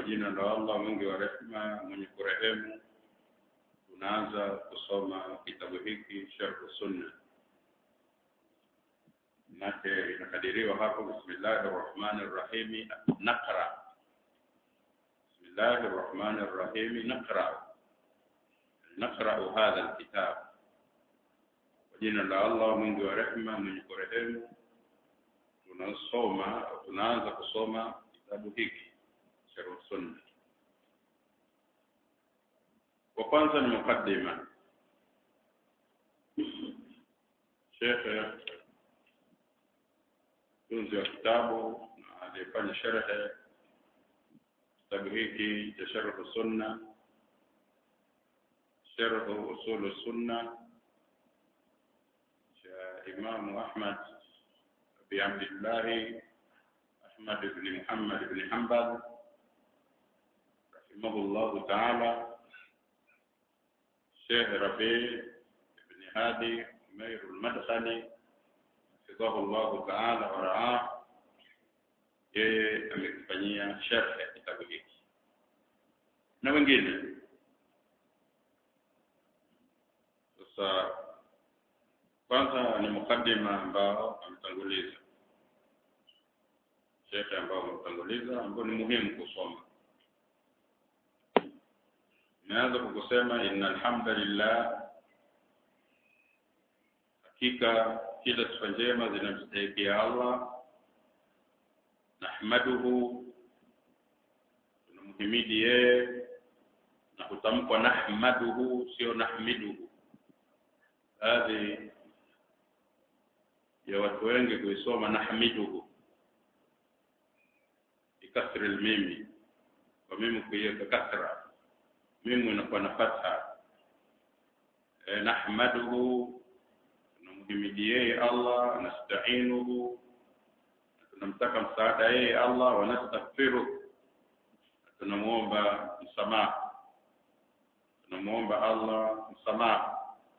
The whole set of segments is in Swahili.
jina la Allah mwingi wa rehema mwenye kurehemu tunaanza kusoma kitabu hiki Sharh Sunna nake inakadiriwa hapo bismillahir rahmanir rahim naqra bismillahir rahmanir rahim naqra naqra hadha alkitab kwa jina la Allah mwingi wa rehema mwenye kurehemu tunasoma tunaanza kusoma kitabu hiki Sharh Sunna wa kwanza ni mukaddima Sheikh tunzi wa kitabu na aliyefanya sharhe kitabu hiki cha Sharh Sunna Sharh Usul Sunna cha Imam Ahmad bin Abdullah Ahmad ibn Muhammad ibn Hanbal rahimahullah ta'ala Sheikh Rabi ibn Hadi Umair al-Madkhali hafidhahu Allah ta'ala wa ra'ah yeye amekifanyia sharh ya kitabu hiki na wengine sasa kwanza ni mukaddima ambao ametanguliza shekhe ambao ametanguliza ambao ni muhimu kusoma Nianza kwa kusema inna alhamdulillah hakika kila sifa njema zinamstahikia Allah nahmaduhu tunamhimidi yeye na kutamkwa nahmaduhu sio nahmiduhu baadhi ya watu wengi kuisoma nahmiduhu bikasri almimi kwa mimi kuiweka kasra mimu inakuwa na fatha e, nahmaduhu tunamhimidi yeye Allah nasta'inuhu tunamtaka msaada yeye Allah wa nastaghfiru tunamuomba msamaha tunamuomba Allah msamaha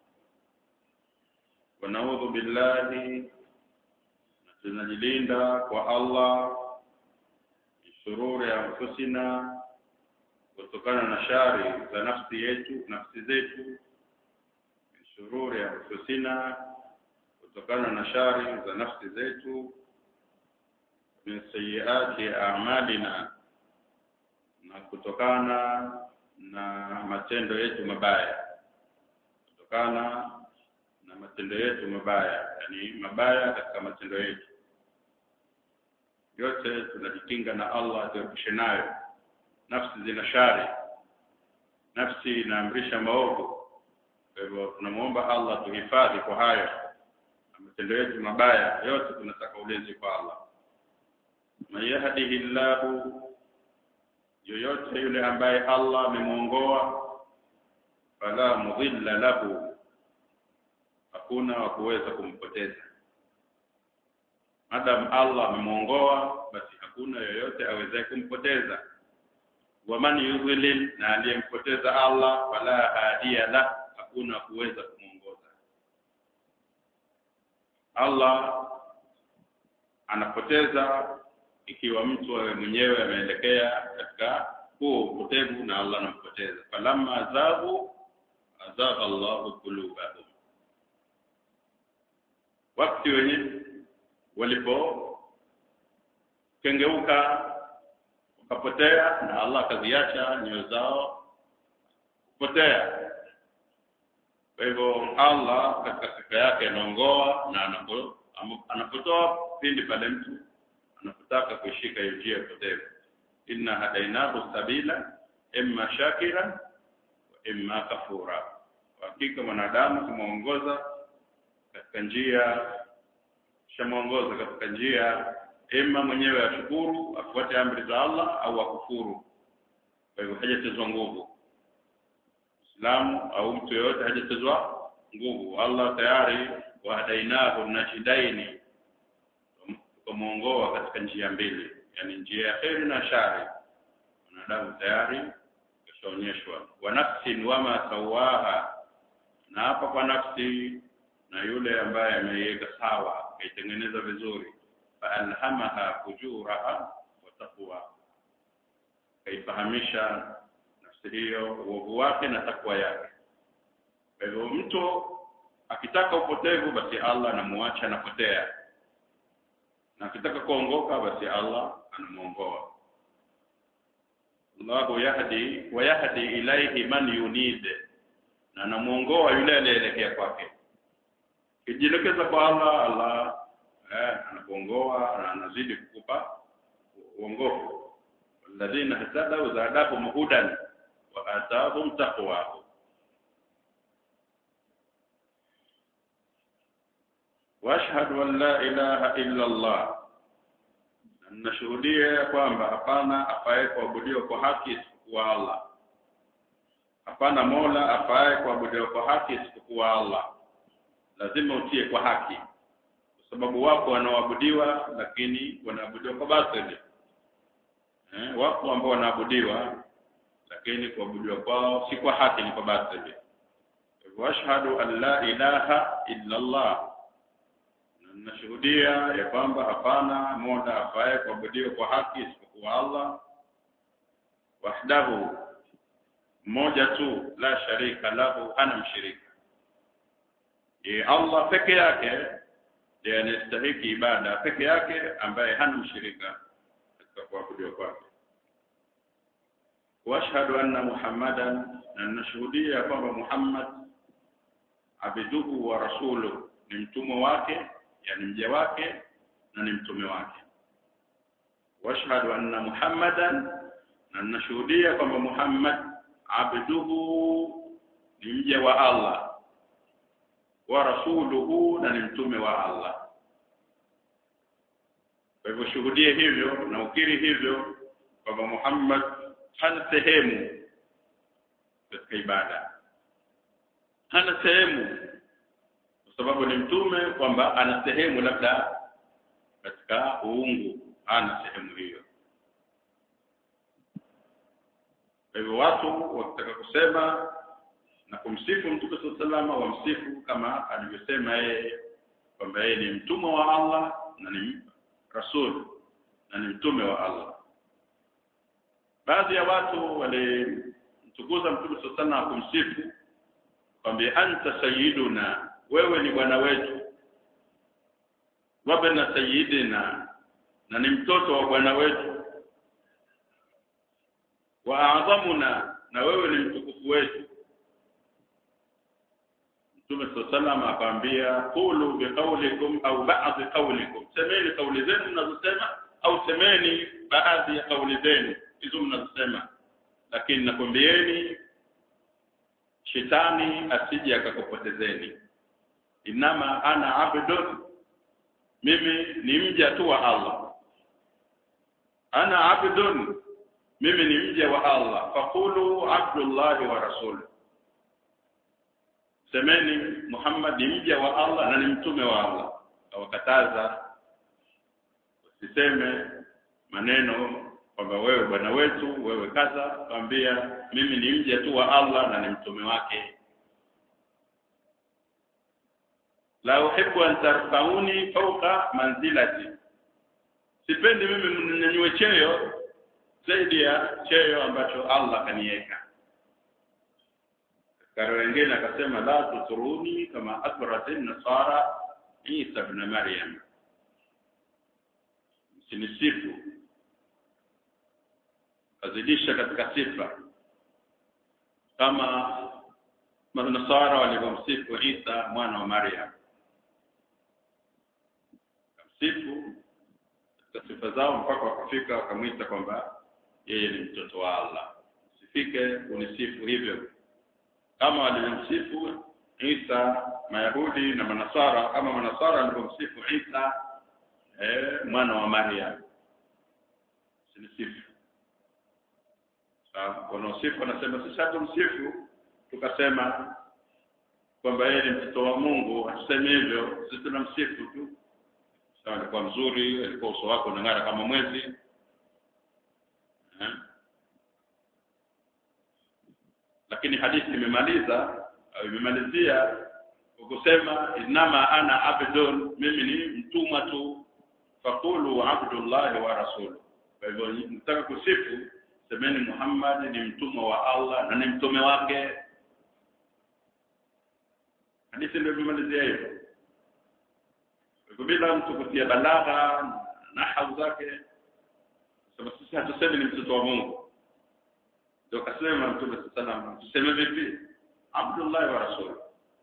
wa naudhu billahi na tunajilinda kwa Allah shururi anfusina kutokana na shari za nafsi yetu nafsi zetu shururi anfusina kutokana na shari za nafsi zetu min sayiati a'malina na kutokana na matendo yetu mabaya kutokana na matendo yetu mabaya yani mabaya katika matendo yetu yote tunajikinga na Allah tuepushe nayo nafsi zina shari nafsi inaamrisha maovu kwa hivyo tunamuomba Allah tuhifadhi kwa hayo matendo yetu mabaya yote tunataka ulinzi kwa Allah man yahdihillahu yoyote yule ambaye Allah amemuongoa fala mudhilla lahu hakuna wa kuweza kumpoteza madam Allah amemuongoa basi hakuna yoyote awezaye kumpoteza waman yudhlil na aliyempoteza Allah fala hadiya la hakuna kuweza kumuongoza Allah anapoteza ikiwa mtu awe mwenyewe ameelekea katika huo upotevu na Allah anampoteza falamma azabu azaba Allahu qulubahum wakati wenye walipo kengeuka wakapotea na Allah akaziacha nyoyo zao kupotea kwa hivyo Allah katika sifa yake anaongoa na anapo anapotoa pindi pale mtu anapotaka kuishika hiyo njia potevu inna hadainahu sabila imma shakira wa imma kafura hakika mwanadamu kumuongoza katika njia shamuongoza katika njia ima mwenyewe ashukuru afuate amri za Allah au akufuru kwa hivyo hajatezwa nguvu Muislamu au mtu yeyote hajatezwa nguvu Allah tayari wahadainahu nashidaini tukamuongoa katika njia mbili yani njia ya kheri na shari wanadamu tayari kashaonyeshwa wa nafsin wama sawaha na hapa kwa nafsi na yule ambaye ameiweka sawa kaitengeneza vizuri faalhamaha fujuraha wa taqwa akaifahamisha nafsi hiyo uovu wake na takwa yake kwa hivyo mtu akitaka upotevu basi Allah anamuacha anapotea na akitaka kuongoka basi Allah anamuongoa Allahu yahdi wa yahdi ilaihi man yunid na anamuongoa yule aliyeelekea kwake kijielekeza kwa Allah Allah eh, anakuongoa na anazidi kukupa uongofu walladhina hatadau zadahum hudan wa atahum taqwa واشهد ان لا اله الا الله nashuhudia kwamba hapana afaye kuabudiwa kwa haki isipokuwa Allah hapana mola afaye kuabudiwa kwa haki isipokuwa Allah lazima utie kwa haki kwa sababu wako wanaoabudiwa lakini wanaabudiwa kwa batili eh, wapo ambao wanaabudiwa lakini kuabudiwa kwao si kwa haki ni kwa batili wa ashhadu an la ilaha illa Allah nashuhudia ya kwamba hapana mola afaye kuabudiwa kwa haki isipokuwa Allah wahdahu mmoja tu la sharika lahu hana mshirika ye Allah peke yake ndiye anastahiki ibada peke yake ambaye hana mshirika katika kuabudiwa kwake washhadu anna muhammadan na nashuhudia kwamba Muhammad abduhu wa rasuluhu ni mtumwa wake yani mja wake na ni mtume wake washhadu anna muhammadan na nashuhudia kwamba muhammad abduhu ni mja wa allah wa rasuluhu na ni mtume wa allah kwa hivyo shuhudie hivyo na ukiri hivyo kwamba muhammad hana sehemu katika ibada hana sehemu kwa sababu ni mtume kwamba ana sehemu labda katika uungu ana sehemu hiyo kwa hivyo watu wakitaka kusema na kumsifu mtume saa salama wamsifu kama alivyosema yeye kwamba yeye ni mtumwa wa Allah na ni rasul na ni mtume wa Allah baadhi ya watu walimtukuza mtume saa salama kumsifu kwamba anta sayyiduna wewe ni bwana wetu wabna sayyidina na ni mtoto wa bwana wetu wa a'dhamuna na wewe ni mtukufu wetu Mtume sallallahu akaambia qulu biqaulikum au ba'd qaulikum semeni kauli zenu mnazosema au semeni baadhi ya kauli zenu hizo mnazosema lakini nakwambieni shetani asije akakupotezeni inama ana abdun mimi ni mja tu wa Allah ana abdun mimi ni mja wa Allah faqulu abdullah wa rasul semeni Muhammad ni mja wa Allah na ni mtume wa Allah awakataza usiseme maneno kwamba wewe bwana wetu wewe kaza kwambia mimi ni mja tu wa Allah na ni mtume wake la uhibbu an tarfauni fawqa manzilati sipendi mimi mninyanyue cheo zaidi ya cheo ambacho Allah kaniweka katika wengine akasema la tuturuni kama athratin nasara Isa ibn Maryam msinisifu azidisha katika sifa kama manasara walivyomsifu Isa mwana wa Maryam sifu katika sifa zao mpaka wakafika wakamwita kwamba yeye ni mtoto wa Allah usifike unisifu hivyo kama walivyomsifu Isa Mayahudi na Manasara kama Manasara walivyomsifu Isa eh, mwana wa Maryam sinisifu wanaosifu wanasema sisi hatumsifu tukasema kwamba yeye ni mtoto wa Mungu hatusemi hivyo sisi tunamsifu tu sawa alikuwa mzuri alikuwa uso wake unang'ara kama mwezi eh? lakini hadithi imemaliza au imemalizia kwa kusema inama ana abdun mimi ni mtumwa tu faqulu abdullahi wa rasulu kwa hivyo mtaka kusifu semeni Muhammad ni mtumwa wa Allah na ni mtume wake hadithi ndio imemalizia hivyo kwa bila mtu kutia balagha na hau zake sema sisi hatusemi ni mtoto wa Mungu ndio kasema mtume sallallahu tuseme vipi Abdullah wa Rasul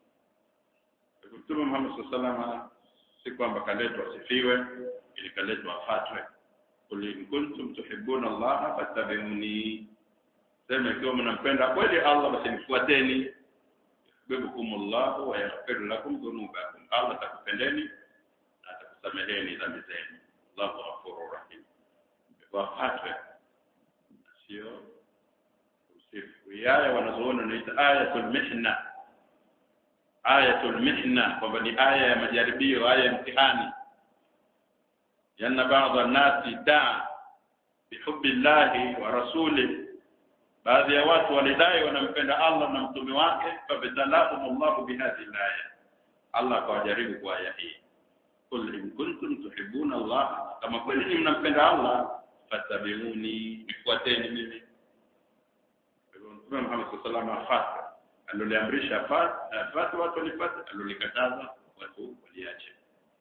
Mtume Muhammad sallallahu si kwamba kaletwa asifiwe ili kaletwa afatwe qul in kuntum tuhibbuna Allah fattabi'uni sema ikiwa mnampenda kweli Allah basi nifuateni yuhibbukum Allah wa yaghfir lakum dhunubakum Allah atakupendeni na atakusameheni dhambi zenu Allahu ghafurur rahim wafatwe sio usifu yaya wanazoona naita ayatul mihna ayatul mihna kwamba ni aya ya majaribio aya ya mtihani yana baadhi nasi daa bihubbi llahi wa rasuli baadhi ya watu walidai wanampenda Allah na mtume wake fabtalahum Allah bihadhihi aya Allah akawajaribu kwa aya hii qul in kuntum tuhibbuna Allah kama kweli mnampenda Allah fattabi'uni nifuateni mimi Mtume Muhammad sallallahu alaihi wasallam aloliamrisha afate watu walipata alolikataza watu waliache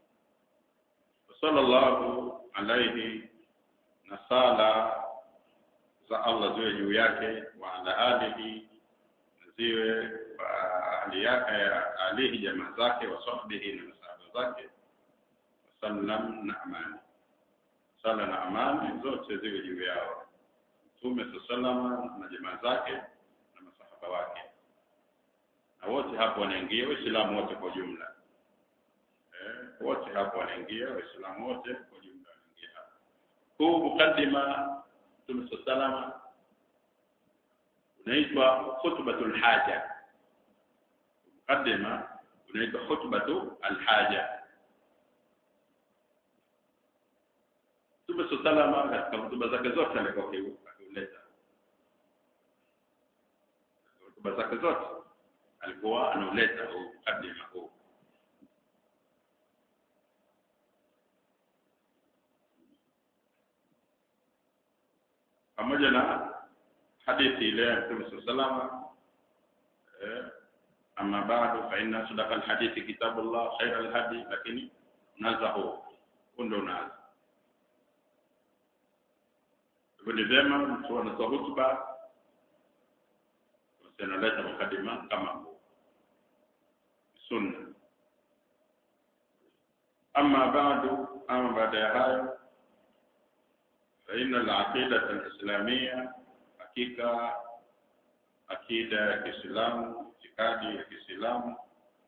sallallahu alaihi na sala za Allah ziwe juu yake wa ala alihi ziwe ahli yake alihi jamaa zake wa sahbihi na masahaba zake sallam na amani sala na amani zote ziwe juu yao Mtume sallallahu na jamaa zake na masahaba wake na wote hapo wanaingia waislamu wote kwa jumla eh, wote hapo wanaingia waislamu wote kwa jumla wanaingia hapo huu mukaddima Mtume salama unaitwa khutbatul haja mukaddima unaitwa khutbatu alhaja Mtume salama katika hotuba zake zote alikuwa akiuleta hotuba zake zote alikuwa anauleta huu mukaddima huu pamoja na hadithi ile ya Mtume salama eh amma ba'du fa inna sadaqa alhadithi kitabullah khayra alhadi lakini unaanza huu ndio unaanza hivyo ni vyema mtu anatoa hutuba analeta mukadima kama huu sunna ama ba'du ama baada ya hayo فإن العقيدة الإسلامية حقيقة عقيدة ya Kiislamu itikadi ya Kiislamu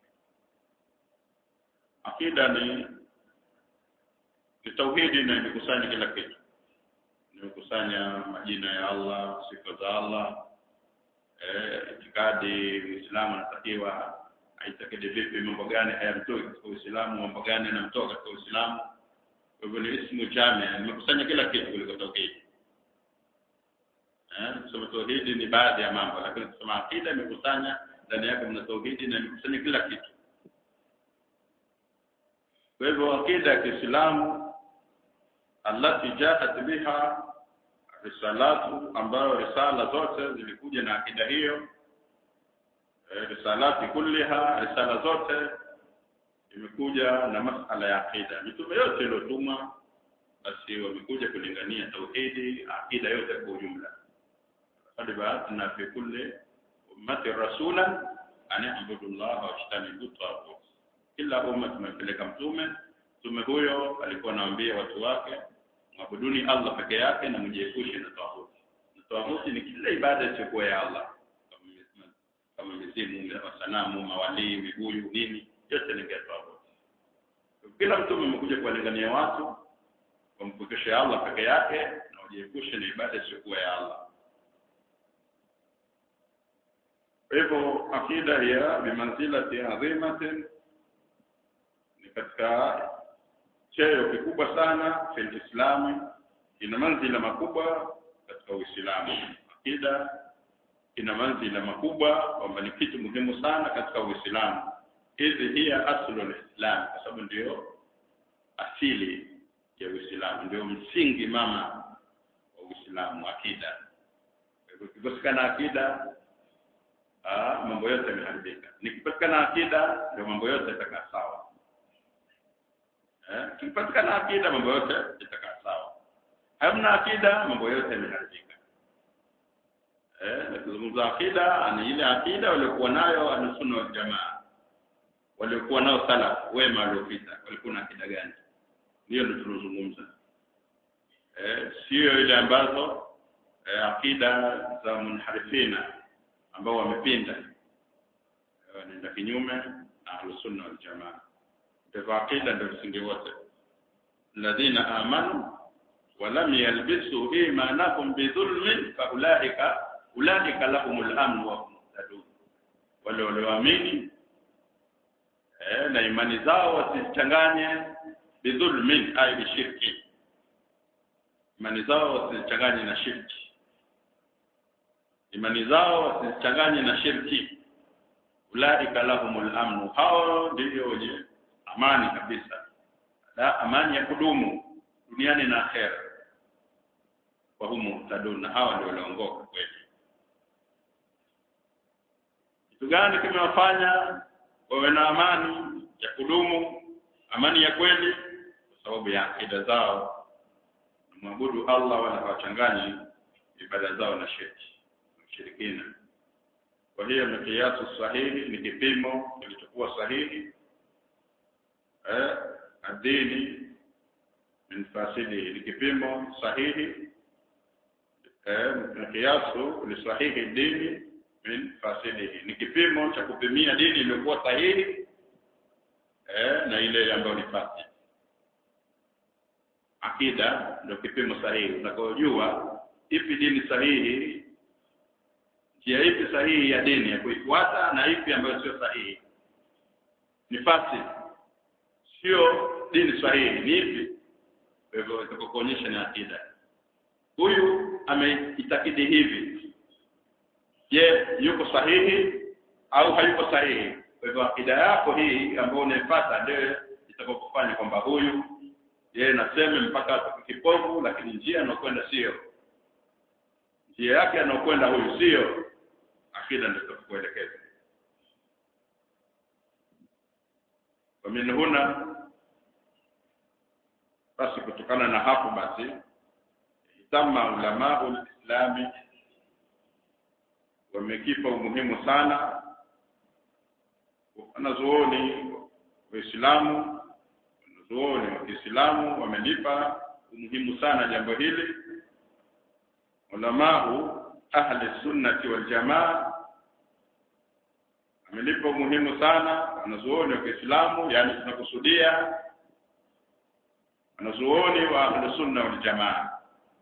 akida ni ni tauhidi na imekusanya kila kitu imekusanya majina ya Allah sifa za Allah eh itikadi Uislamu anatakiwa aitakidi vipi mambo gani hayamtoi katika Uislamu mambo gani yanamtoa katika Uislamu kwa hivyo ni ismu jamia imekusanya kila kitu kuliko tauhidi eh kusema tauhidi ni baadhi ya mambo lakini kusema akida imekusanya ndani yake mna tauhidi na imekusanya kila kitu kwa hivyo akida ya Kiislamu allati jaat biha risalatu ambayo risala zote zilikuja na akida hiyo e, risalati kulliha risala zote imekuja na masala ya akida mitume yote iliyotumwa basi wamekuja kulingania tauhidi akida yote kwa ujumla qad ba'athna fi kulli ummati rasulan an i'budu Allah wa ijtanibu taghut kila umma tumepeleka mtume mtume huyo alikuwa anawaambia watu wake mwabuduni Allah peke yake na mjiepushe na tawhuti na tawhuti ni kila ibada isiyokuwa ya Allah kama mizimu masanamu mawalii vibuyu nini yote ni tawhuti kila mtume amekuja kuwalingania watu wampokeshe Allah peke yake na wajiepushe na ibada isiyokuwa ya Allah kwa hivyo akida ya bimanzilati adhimatin ni katika cheo kikubwa sana fil islami ina manzila makubwa katika uislamu akida ina manzila makubwa kwamba ni kitu muhimu sana katika uislamu hizi hiya aslu alislam kwa sababu ndio asili ya uislamu ndio msingi mama wa uislamu akida ikikosekana akida ah, mambo yote yameharibika nikipatikana akida ndio mambo yote yatakaa sawa eh kipatikana akida mambo yote yatakaa sawa hamna akida mambo yote yameharibika eh nikizungumza akida ni ile akida waliokuwa nayo ahlusunna wal jamaa waliokuwa nao salaf wema waliopita walikuwa na akida gani hiyo ndio tunazungumza eh sio ile ambazo eh, akida za munharifina ambao wamepinda eh, wanaenda kinyume na ahlusunna wal jamaa ndio akida ndio msingi wote alladhina amanu ولم يلبسوا إيمانهم بظلم فأولئك أولئك لهم الأمن وهم مهتدون wale walioamini eh, na imani zao wasichanganye bidhulmin ay bishirki imani zao wasichanganye na shirki imani zao wasichanganye na shirki ulaika lahumul amnu hao ndio wenye amani kabisa da amani ya kudumu duniani na akhera wa humu tadun hawa ndio waliongoka kweli kitu gani kimewafanya wawe na amani ya kudumu amani ya kweli kwa sababu ya akida zao mwabudu Allah wala hawachanganyi ibada zao na shirki ushirikina kwa hiyo ni kiasu sahihi ni kipimo kilichokuwa sahihi eh adini min fasili ni kipimo sahihi eh kiasu ni sahihi dini min fasilihi ni kipimo cha kupimia dini iliyokuwa sahihi eh na ile ambayo ni fasili akida ndio kipimo sahihi utakojua ipi dini sahihi njia ipi sahihi ya dini ya kuifuata na ipi ambayo sio sahihi ni fasili sio dini sahihi ni ipi kwa hivyo itakuonyesha ni akida huyu ameitakidi hivi je yuko sahihi au hayuko sahihi kwa hivyo akida yako hii ambayo unaipata ndio itakokufanya kwamba huyu yeye naseme mpaka kipofu lakini njia anayokwenda sio njia yake anayokwenda huyu sio akida ndio itakuelekeza kwa min huna basi kutokana na hapo basi tama ulama ulislami wamekipa umuhimu sana wanazuoni waislamu wanazuoni wa Kiislamu wamelipa umuhimu sana jambo hili ulamau ahli sunnati wal jamaa amelipa umuhimu sana wanazuoni wa Kiislamu yani tunakusudia wanazuoni wa ahli sunna wal jamaa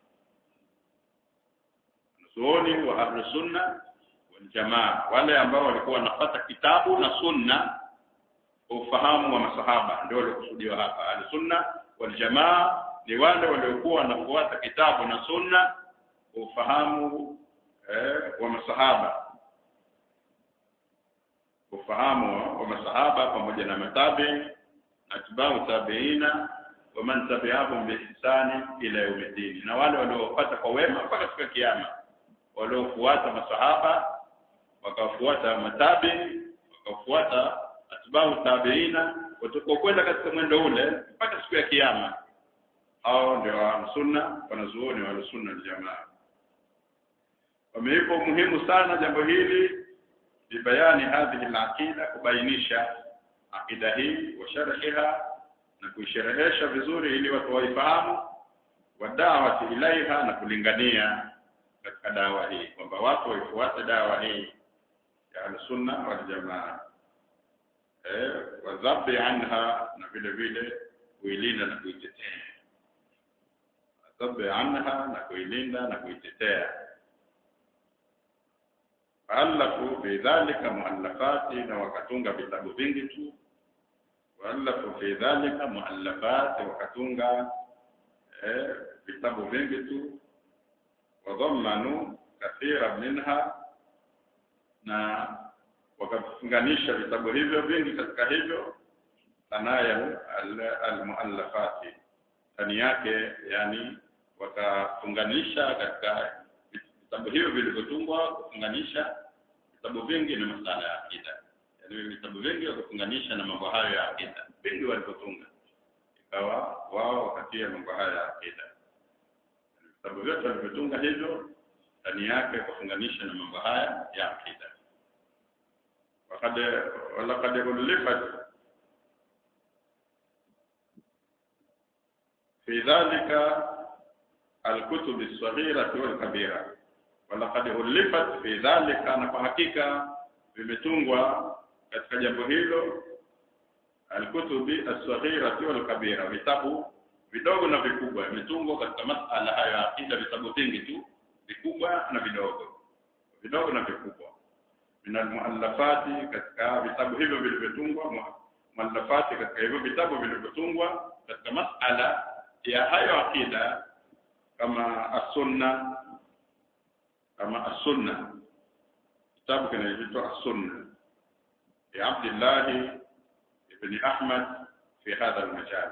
wanazuoni wa ahli sunna wal jamaa wale ambao walikuwa wanapata kitabu na sunna kwa ufahamu wa masahaba ndio waliokusudiwa hapa ahli sunna wal jamaa ni wale waliokuwa wanafuata kitabu na sunna kwa ufahamu eh, wa masahaba ufahamu wa masahaba pamoja na matabi atbau tabiina wa man tabi'ahum bi ihsani ila yawmiddin na wale waliopata kwa wema mpaka siku ya kiyama waliofuata masahaba wakafuata matabi wakafuata atbau tabiina watakokwenda katika mwendo ule mpaka siku ya kiyama hao ndio wa sunna wanazuoni wa sunna jamaa wameipa umuhimu sana jambo hili bibayani hadhihi al-aqida kubainisha akida hii wa sharhiha na kuisherehesha vizuri ili watu waifahamu wadawati ilaiha na kulingania katika dawa hii kwamba watu waifuate dawa hii ya al-sunna wal jamaa eh wadhabi anha na vile vile kuilinda na kuitetea wadhabi anha na kuilinda na kuitetea alafu bidhalika muallafati na wakatunga vitabu vingi tu waalafu fi dhalika muallafati wakatunga eh, vitabu vingi tu wadhammanu kathira minha na wakafunganisha vitabu hivyo vingi katika hivyo sanaya almuallafati ndani yake yani wakafunganisha katika vitabu hivyo vilivyotungwa kufunganisha vitabu vingi ni masala ya akida yaani vitabu vingi vya kufunganisha na mambo hayo ya akida vingi walivyotunga ikawa wao wakatia mambo hayo ya akida vitabu vyote walivyotunga hivyo ndani yake kufunganisha na mambo haya ya akida وقد ولقد ألفت في ذلك الكتب الصغيرة والكبيرة ولقد ألفت في ذلك na kwa hakika vimetungwa katika jambo hilo alkutubi as-saghirati wal kabira vitabu vidogo na vikubwa vimetungwa katika masala hayo ya akida vitabu vingi tu vikubwa na vidogo vidogo na vikubwa min almuallafati katika vitabu hivyo vilivyotungwa muallafati katika hivyo vitabu vilivyotungwa katika masala ya hayo akida kama as-sunna kama as-sunna kitabu kinaitwa as-sunna ya Abdullah ibn Ahmad fi hadha al-majal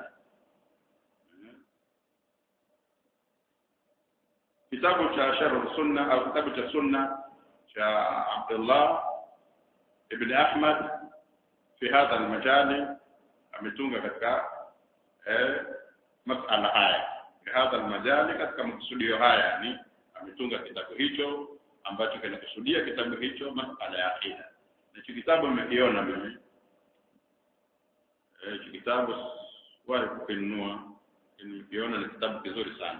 kitabu cha sharh sunna au kitabu cha sunna cha Abdullah ibn Ahmad fi hadha al-majal ametunga katika eh, masala haya fi hadha al-majal katika makusudio haya yani ametunga kitabu hicho ambacho kinakusudia kitabu hicho masala ya akida na hicho kitabu nimekiona mimi eh hicho kitabu wale kukinunua nilikiona ni kitabu kizuri sana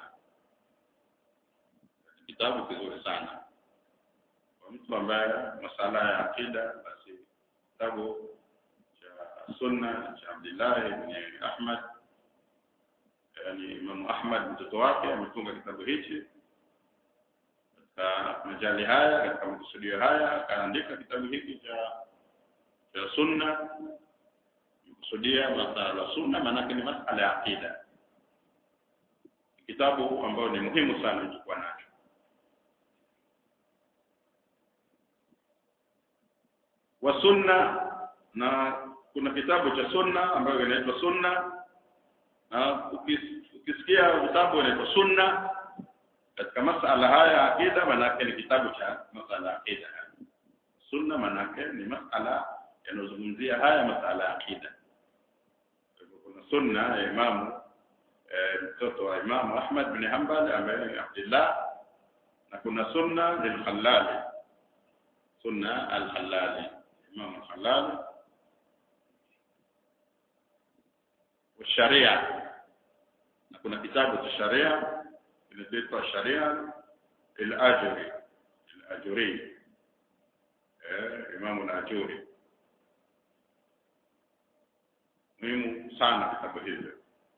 kitabu kizuri sana kwa mtu ambaye masala ya akida basi kitabu cha sunna cha Abdullah ibn Ahmad yani Imam Ahmad mtoto wake ametunga kitabu hichi katika majali haya katika makusudio haya akaandika kitabu hiki cha cha sunna kusudia masala ya sunna maana ni masala ya akida kitabu ambao ni muhimu sana kuchukua nacho wa sunna na kuna kitabu cha sunna ambayo kinaitwa sunna na ukisikia vitabu vinaitwa sunna katika masala haya ya akida manake ni kitabu cha masala ya akida sunna manake ni masala yanayozungumzia haya masala ya akida kuna sunna ya imamu mtoto wa imamu Ahmad bin Hanbal ambaye ni Abdullah na kuna sunna lil-Khallali sunna al-Khallali imam al-Khallali wa sharia na kuna kitabu cha sharia kinaitwa sharia al-Ajuri al-Ajuri eh imam al-Ajuri muhimu sana kitabu hili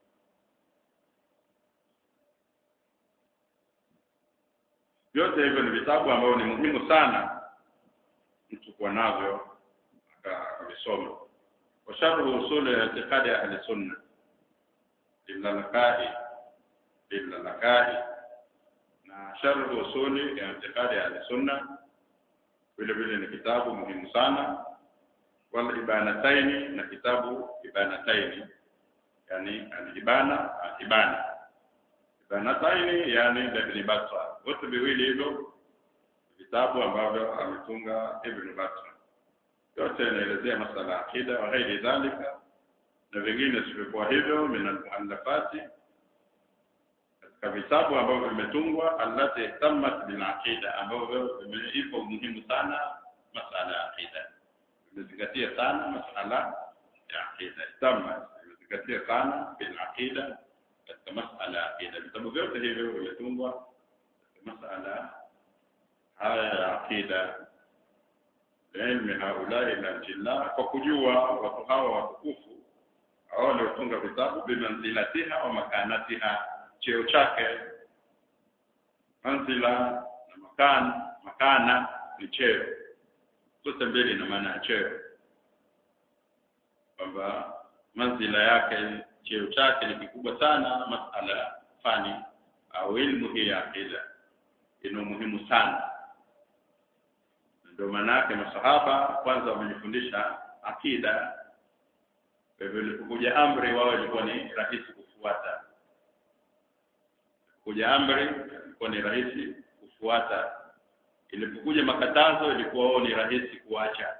vyote hivyo ni vitabu ambavyo ni muhimu sana mtu kuwa navyo akavisoma wa sharhu usul i'tiqadi ahli sunna lilalakai lilalakai na sharhu usul i'tiqadi ahli sunna vile vile ni kitabu muhimu sana wal ibanataini na kitabu ibanataini yani al-ibana al-ibana ibanataini yani ibn Battah wote viwili hivyo vitabu ambavyo ametunga Ibn Battah yote yanaelezea masala ya akida wa ghairi dhalika na vingine sivyokuwa hivyo min al-muallafati katika vitabu ambavyo vimetungwa allati tammat bil aqida ambavyo vimeipa umuhimu sana masala ya akida vimezingatia sana masala ya akida tammat vimezingatia sana bil aqida katika masala ya akida vitabu vyote hivyo vimetungwa masala haya ya akida ilmi haulai na jilla kwa kujua watu hawa watukufu hao waliotunga vitabu bimanzilatiha wa makanatiha cheo chake manzila na makan makana ni cheo zote mbili ina maana ya cheo kwamba manzila yake cheo chake ni kikubwa sana masala fani au ilmu hii ya akida ina umuhimu sana ndio maana yake masahaba kwanza wamejifundisha akida kwa hivyo ilipokuja amri wao ilikuwa ni rahisi kufuata kuja amri ilikuwa ni rahisi kufuata ilipokuja makatazo ilikuwa ni rahisi kuacha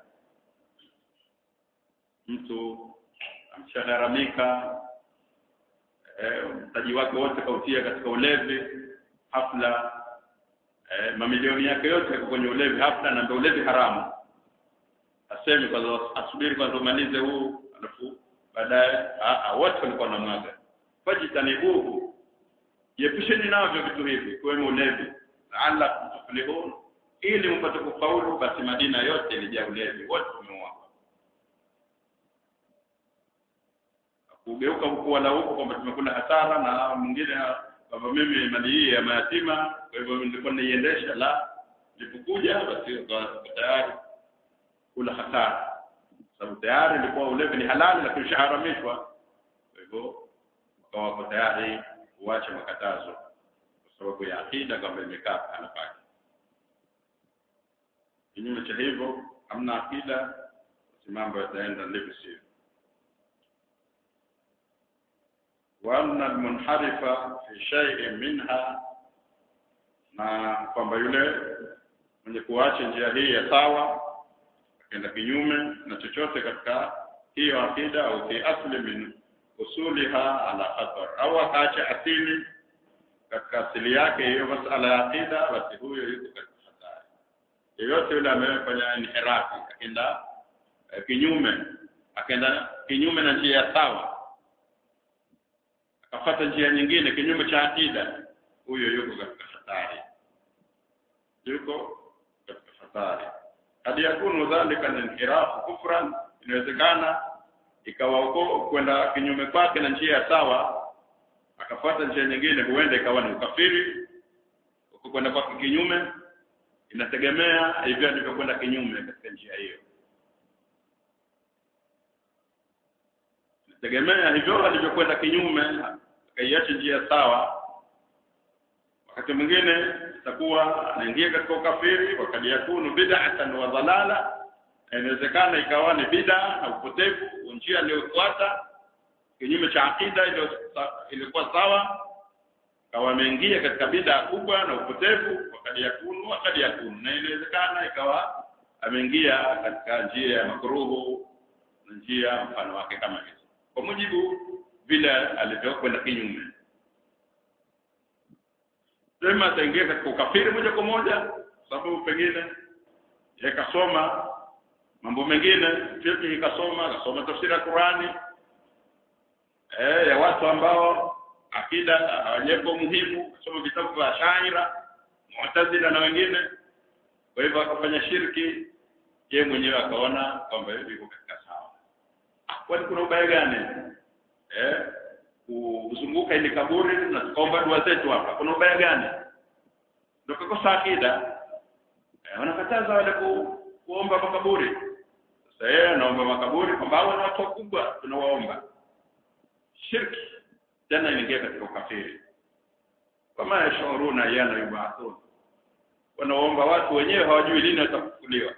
mtu amshagharamika eh, mtaji wake wote kautia katika ulevi hafla eh, mamilioni yake yote yako kwenye ulevi hafla na ndio ulevi haramu aseme kwanza asubiri kwanza umalize huu alafu baadaye wote walikuwa na mwaga fajitanibuhu jiepusheni navyo vitu hivi kiwemo ulevi laala tuflihun ili mpate kufaulu basi madina yote ilijaa ulevi wote umeuawa kugeuka huku wala huku kwamba tumekula hasara na mwingine kwamba mimi mali hii ya mayatima kwa hivyo nilikuwa naiendesha la nilipokuja basi tayari kula hasara sababu tayari ilikuwa ulevi ni halali lakini ushaharamishwa kwa hivyo wakawa wako tayari kuacha makatazo kwa sababu ya akida kwamba imekaa pahala pake kinyume cha hivyo hamna akida basi mambo yataenda ndivyo sivyo وأن المنحرف في شيء منها na kwamba yule mwenye kuacha njia hii ya sawa akaenda kinyume na chochote katika hiyo akida au fi asli min usuliha ala khatar au akaacha asili katika asili yake hiyo masala ya akida basi huyo yuko katika hatari yeyote yule amefanya inhirafi akaenda eh, kinyume akaenda kinyume na njia ya sawa akafata njia nyingine kinyume cha akida huyo yuko katika hatari yuko katika hatari hadi yakunu dhalika inhirafu kufran inawezekana ikawa huko kwenda kinyume kwake na njia ya sawa akafuata njia nyingine huenda ikawa ni ukafiri huko kwenda kwake kinyume inategemea hivyo alivyokwenda kinyume katika njia hiyo inategemea hivyo alivyokwenda kinyume akaiacha njia sawa wakati mwingine itakuwa anaingia katika ukafiri wakati yakunu bid'atan wa dhalala inawezekana ikawa ni bid'a na upotevu njia aliyofuata kinyume cha akida ilikuwa sawa kawa ameingia katika bid'a kubwa na upotevu wakati yakunu wakati yakunu na inawezekana ikawa ameingia katika njia ya makruhu na njia mfano wake kama hizo kwa mujibu vile alivyokwenda kinyume sema ataingia katika ukafiri moja kwa moja sababu pengine yakasoma mambo mengine fiqh ikasoma akasoma tafsiri ya Qurani eh ya watu ambao akida hawajepo muhimu kusoma vitabu vya Shaira Mu'tazila na wengine kwa hivyo akafanya shirki yeye mwenyewe akaona kwamba yuko katika sawa kwani kuna ubaya gani eh kuzunguka ile kaburi na tukaomba dua zetu hapa kuna ubaya gani ndio kukosa akida eh, wanakataza wale ku, kuomba makaburi sasa yeye anaomba makaburi kwamba hao ni watu wakubwa tunawaomba shirki tena inaingia katika ukafiri kama yashuruna yana yubathun wanaomba watu wenyewe hawajui lini watafufuliwa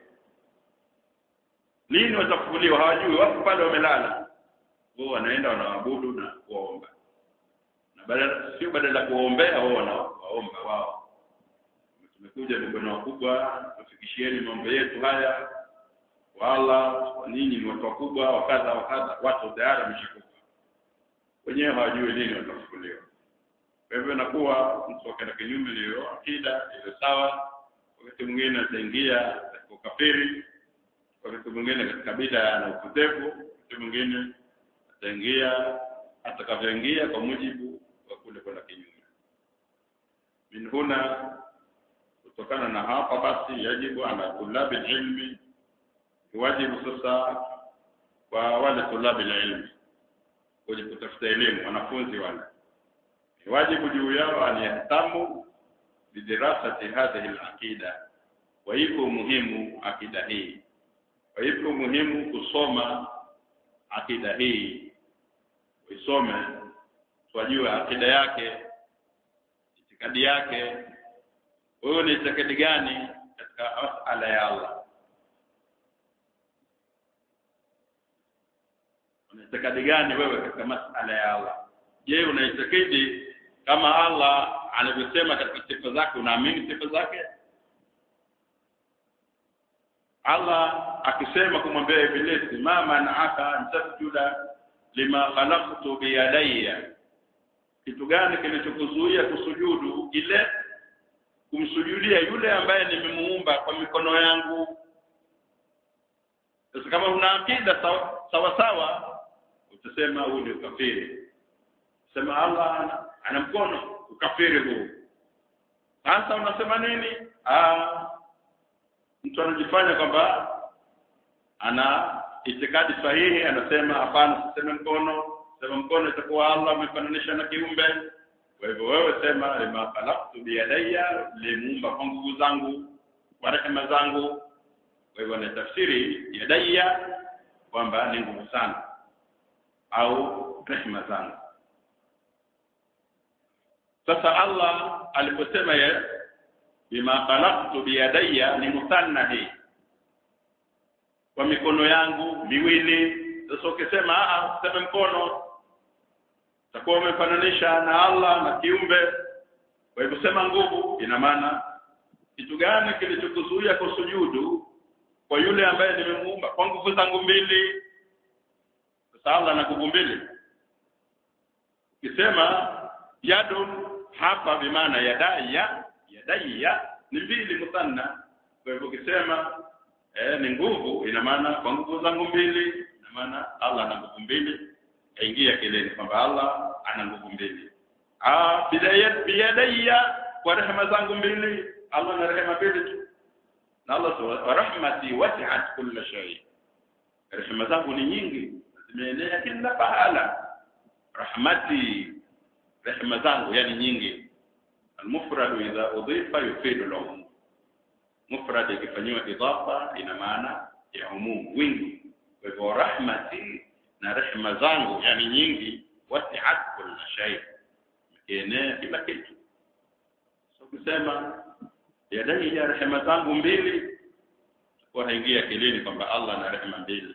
lini watafufuliwa hawajui watu pale wamelala wao wanaenda wanaabudu na kuomba na badala sio badala ya kuombea wao wanaomba wao tumekuja mikono wakubwa tufikishieni mambo yetu haya wala ninyi ni watu wakubwa wakadha wakadha watu tayari wameshakufa wenyewe hawajui lini watafufuliwa kwa hivyo inakuwa mtu akaenda kinyume niliyo akida ile sawa wakati mwingine ataingia katika ukafiri wakati mwingine katika bida na upotevu wakati mwingine ataingia atakavyoingia kwa mujibu wa kule kwenda kinyume min huna kutokana na hapa basi yajibu ala tulabi ilmi wajibu sasa kwa wale tulabi ilmi kwenye kutafuta elimu wanafunzi wale ni wajibu juu yao an yahtamu bidirasati hadhihi alaqida wa iko muhimu akida hii wa iko muhimu kusoma akida hii uisome twajue akida yake itikadi yake wewe ni itikadi gani katika masala ya Allah unaitakadi gani wewe katika masala ya Allah je unaitakidi kama Allah anavyosema katika sifa zake unaamini sifa zake Allah akisema kumwambia Ibilisi ma man'aka an tasjuda lima khalaqtu biyadayya kitu gani kilichokuzuia kusujudu ile kumsujudia yule ambaye nimemuumba kwa mikono yangu sasa kama una akida sawa sawa, sawa utasema huu ni ukafiri sema Allah ana, ana mkono ukafiri huu sasa unasema nini ah mtu anajifanya kwamba ana itikadi sahihi anasema hapana siseme mkono sema mkono itakuwa Allah amefananisha na kiumbe kwa hivyo wewe sema lima khalaqtu biyadayya limuumba kwa nguvu zangu kwa rehema zangu kwa hivyo ni tafsiri yadayya kwamba ni nguvu sana au rehema zangu sasa Allah aliposema ye bima khalaqtu biyadayya ni muthanna hii kwa mikono yangu miwili sasa ukisema ah useme mkono utakuwa umefananisha na Allah na kiumbe kwa hivyo sema nguvu ina maana kitu gani kilichokuzuia kusujudu kwa yule ambaye nimemuumba kwa nguvu zangu mbili sasa Allah ana nguvu mbili ukisema yadun hapa bimaana yadaya yadaya ni mbili muthanna kwa hivyo ukisema eh, ni nguvu ina maana kwa nguvu zangu mbili ina maana Allah ana nguvu mbili aingia kileni kwamba Allah ana nguvu mbili ah bidayat biyadayya kwa rehema zangu mbili Allah ana rehema mbili tu na Allah wa rahmati wasi'at kulla shay rehema zangu ni nyingi zimeenea kila pahala rahmati rehema zangu yani nyingi المفرد إذا أضيف يفيد العموم مفرد ikifanywa idafa ina maana ya umum wingi kwa hivyo rahmati na rehema zangu yani nyingi wasi'at kulla shay ikienea kila kitu so kusema yadai ya rehema zangu mbili kwa haingia akilini kwamba Allah ana rehema mbili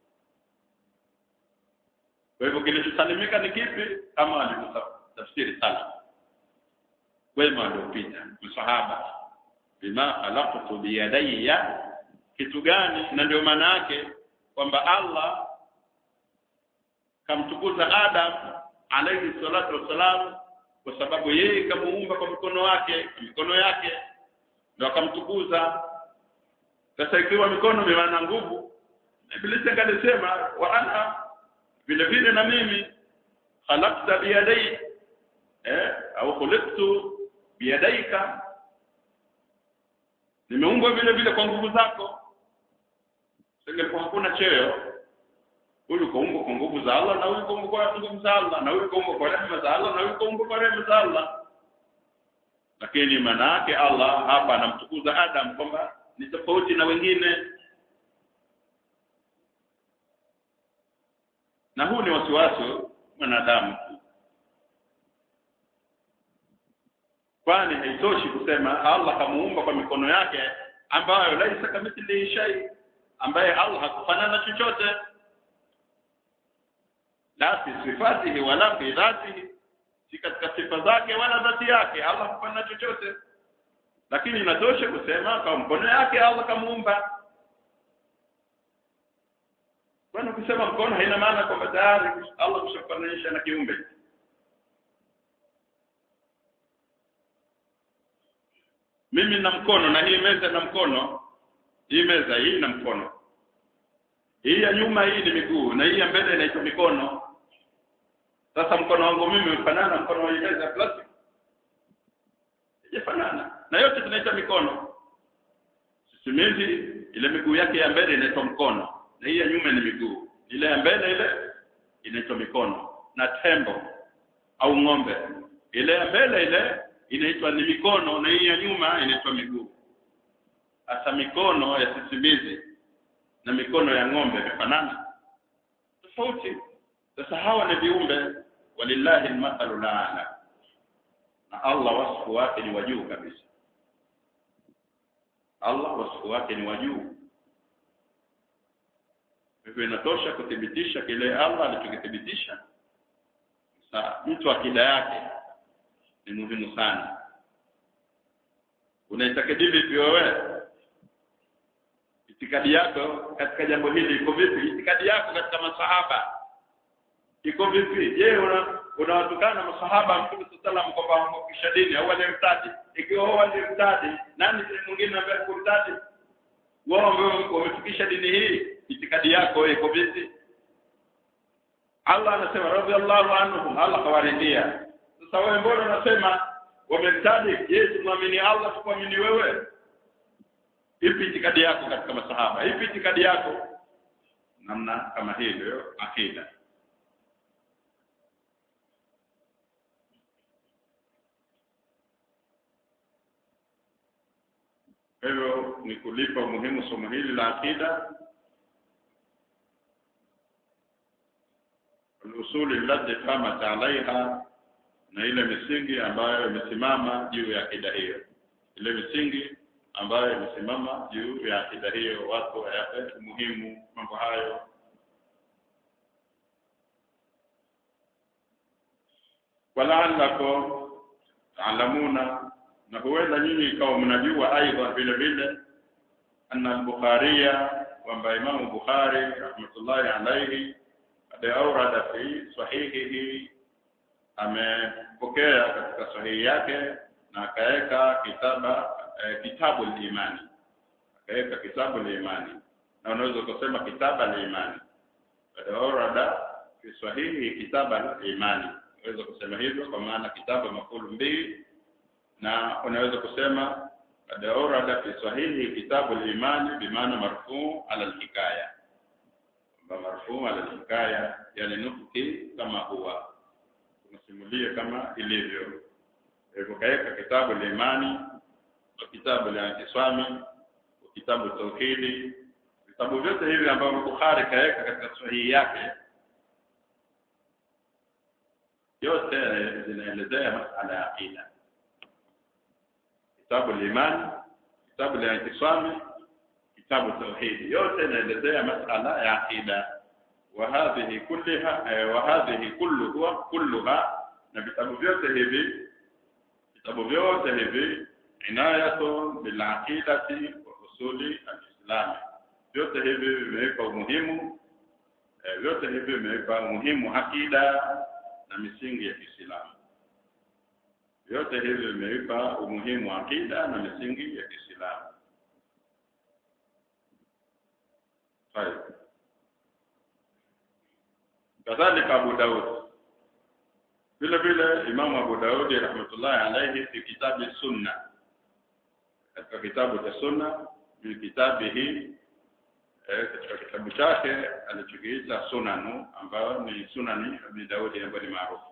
kwa hivyo kilichosalimika ni kipi kama alivyotafsiri salaf wema waliopita msahaba bima khalaqtu biyadayya kitu gani na ndio maana yake kwamba Allah kamtukuza Adam alayhi salatu wassalam kwa sababu yeye kamuumba kwa mikono wake mikono yake ndio akamtukuza sasa ikiwa mikono ni maana nguvu Ibilisi akalisema wa ana vile vile na mimi khalaqta biyadayya eh au khuliqtu biyadaika nimeumbwa vile vile kwa nguvu zako singekuwa hakuna cheo huyu kaumbwa kwa nguvu za Allah na huyu kaumbwa kwa nguvu za Allah na huyu kaumbwa kwa rehema za Allah na huyu kaumbwa kwa rehema za Allah lakini maana yake Allah hapa anamtukuza Adam kwamba ni tofauti na wengine na huu ni wasiwasi mwanadamu kwani haitoshi kusema Allah kamuumba kwa mikono yake ambayo laisa kamithlihi shay ambaye Allah hakufanana chochote la fi sifatihi wala fi dhatihi si katika sifa zake wala dhati yake Allah hakufanana chochote lakini inatosha kusema kwa mkono yake Allah kamuumba kwani ukisema mkono haina maana kwamba tayari Allah kushafananisha na kiumbe mimi na mkono na hii meza na mkono hii meza hii na mkono hii ya nyuma hii ni miguu na hii ya mbele inaitwa mikono sasa mkono wangu mimi ufanana na mkono wa meza ya plastic ijafanana na yote tunaita mikono sisimizi ile miguu yake ya mbele inaitwa mkono na hii ya nyuma ni miguu ile ya mbele ile inaitwa mikono na tembo au ng'ombe ile ya mbele ile inaitwa ni mikono na hii ya nyuma inaitwa miguu hasa mikono ya sisimizi na mikono ya ng'ombe imefanana tofauti sasa hawa ni viumbe walillahi almathalu laala na Allah wasfu wake ni wajuu kabisa Allah wasfu wake ni wajuu hivyo inatosha kuthibitisha kile Allah alichokithibitisha sasa mtu akida yake ni muhimu sana unaitakidi vipi wewe itikadi yako katika jambo hili iko vipi itikadi yako katika masahaba iko vipi je una unawatukana masahaba mtume sallam kwamba wamekisha dini au walimtadi ikiwa wao walimtadi nani mwingine ambaye kumtadi wao ambao wamefikisha dini hii itikadi yako iko vipi Allah anasema radhiallahu anhum Allah kawaridhia sasa wewe mbona unasema wamemtadi je tumwamini Allah tukuamini wewe ipi itikadi yako katika masahaba ipi itikadi yako namna kama hii ndio akida hivyo ni kulipa umuhimu somo hili la akida al-usuli allati qamat alaiha na ile misingi ambayo imesimama juu ya akida hiyo ile misingi ambayo imesimama juu ya akida hiyo watu wayape muhimu mambo hayo walaalakum taalamuna na huenda nyinyi ikawa mnajua aidha vile vile anna al-bukhariya kwamba imamu bukhari rahmatullahi alayhi qad awrada fi sahihihi amepokea katika sahihi yake na akaweka kitaba eh, kitabu al-imani akaweka kitabu al-imani na unaweza kusema kitaba al-imani qad awrada fi sahihi kitaba al-imani unaweza kusema hivyo kwa maana kitabu mafulu mbili na unaweza kusema qad awrada fi sahihi kitabu al-imani bimaana marfu ala al-hikaya kwamba marfu ala al-hikaya yani nufki kama huwa tunasimulia kama ilivyo hivyo kaeka kitabu al-imani kitabu al-intisami kitabu tauhidi vitabu vyote hivi ambavyo Bukhari kaeka katika sahihi yake yote zinaelezea masala ya aqida kitabu al-iman kitabu al-intisami kitabu tauhidi yote inaelezea masala ya aqida wa hadhihi kullaha wa hadhihi kulluha kulluha na vitabu vyote hivi vitabu vyote hivi inayatu bil aqidati wa usuli al-islam vyote hivi vimeweka umuhimu vyote hivi vimeweka umuhimu akida na misingi ya Kiislamu vyote hivi vimeipa umuhimu akida na misingi ya Kiislamu. Hai. Kadhalika Abu Daud. Vile vile Imam Abu Daud rahmatullahi alayhi fi kitabu Sunna. Katika kitabu cha Sunna ni kitabu hii eh, katika kitabu chake alichokiita Sunanu ambayo ni Sunani Abi Daudi ambayo ni maarufu